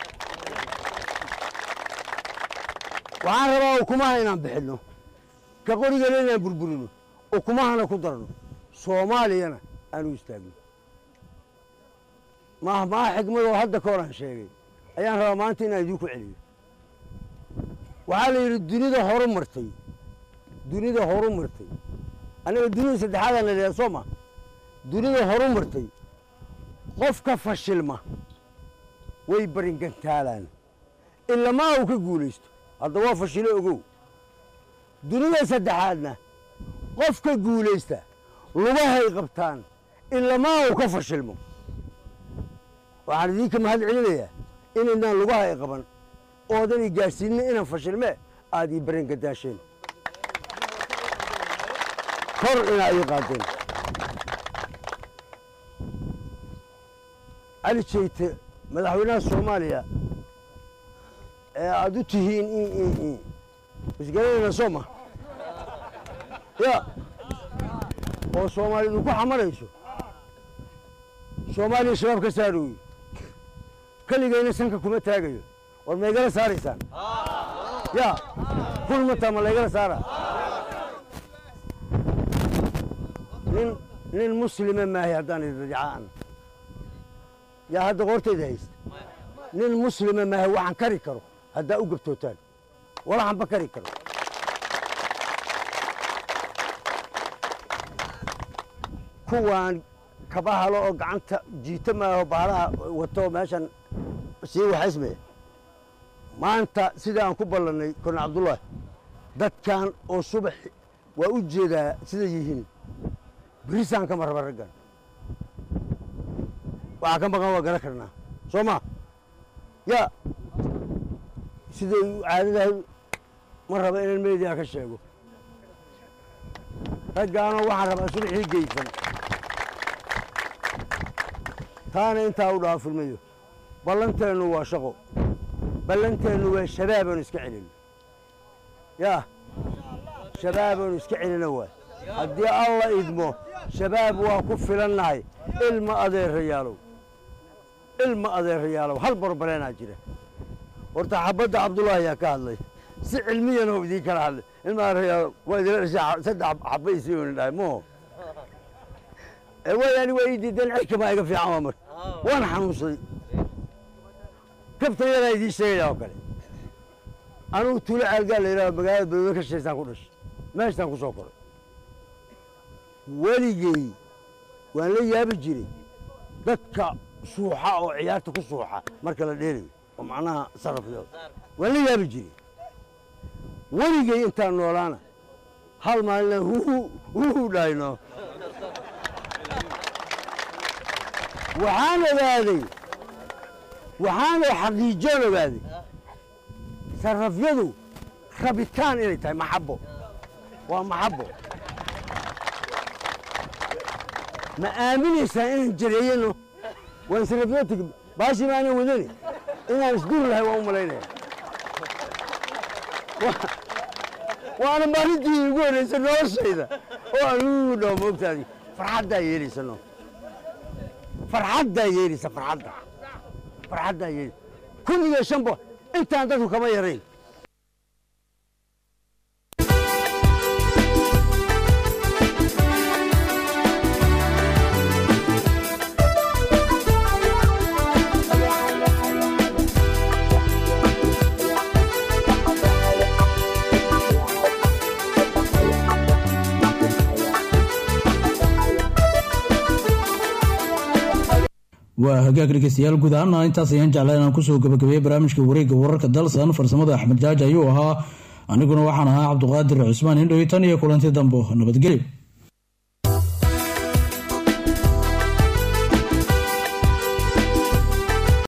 waxaan rabaa ukumaha inaan bixinno ka qorigale inaan burburino ukumahana ku darno soomaaliyana aan u istaagno maaha maaha xigmadoo hadda ka horaan sheegay ayaan rabaa maanta inaan idiinku celiyo waxaa la yidhi dunida horu martay dunida horu martay annaga dunida saddexaadaan la yidhaha soo ma dunida horu martay qofka fashilma way baringantaalaan ilamaa uu ka guulaysto hadda waa fashilo ogow dunida saddexaadna qofka guulaysta lugahay qabtaan ilamaa uu ka fashilmo waxaan idinka mahad celinayaa inaynaan lugaha ay qaban oodan i gaadhsiinna inaan fashilme aad ii barangadaasheen kor inaa ii qaadeen cali jeyte madaxweynaha soomaaliya ee aad u tihiin i i i isgaranayna soo ma ya oo soomaalidu ku xamarayso soomaaliya shabaab ka saarooye keligayna sanka kuma taagayo war ma igala saaraysaan ya kun mataa ma laygala saara nin nin muslime maahay haddaan idadicaan yaa hadda qoortayda haysta nin muslime maahay waxaan kari karo haddaa u gabtootaan walaxanba kari karo kuwaan kaba halo oo gacanta jiita maaho bahalaha wato meeshan sii waxaysmaya maanta sida aan ku ballannay korne cabdullaahi dadkan oo subax waa u jeedaa sida yihiin birisaan kama raba raggan waxaa ka maqan waa garan karnaa soo ma ya siday caadadahay ma raba inaan meediyaa ka sheego raggaanoo waxaan rabaa subaxii geysan taana intaa u dhaafilmayo ballanteennu waa shaqo ballanteennu waa shabaabaanu iska celino yaa shabaabaanu iska celino waay haddii alla idmo shabaab waa ku filannahay ilma adeerayaalow ilma adeerayaalow hal barbareenaa jira horta xabadda cabdullaahi ayaa ka hadlay si cilmiyan oo idiin kala hadlay ilma adeerayaalow waa idila dhashay saddex xabba isii ooni dhahay moo wayaani waa ii diideen cirkamaa iga fiican waa marka waan xanuunsaday kabtan yadaa idiin sheegaya oo kale anugu tuulo caalgaa la yidhaha magaalada badweyne ka shaysaan ku dhashay meeshaan ku soo koray weligey waan la yaabi jiray dadka suuxa oo ciyaarta ku suuxa marka la dheelayo oo macnaha sarafyooda waan la yaabi jiray weligey intaan noolaana hal maalina huhu huhu dhahayno waxaan ogaaday waxaanay xaqiijoon ogaaday sarafyadu rabitaan inay tahay maxabbo waa maxabbo ma aaminaysaan inaan jareeyano waan sarafyo tegi baashii maanan wadani inaan isduri lahay waan u malaynaya waana maalintii igu horreysa noloshayda oo aan u dhaho moogtaadi farxaddaa yeelaysano farxaddaa yeelisa farxadda farxaddaa yeelisa kun iyo shan bo intaan dadku kama yarayn waa hagaag dhegeystayaal guud ahaana intaas ayaan jeclaa inaan kusoo gabagabeeyey barnaamijka wareegga wararka dalsan farsamada axmed jaaji ayuu ahaa aniguna waxaan ahaa cabduqaadir cusmaan indhow tan iyo kulanti dambo nabadgelyo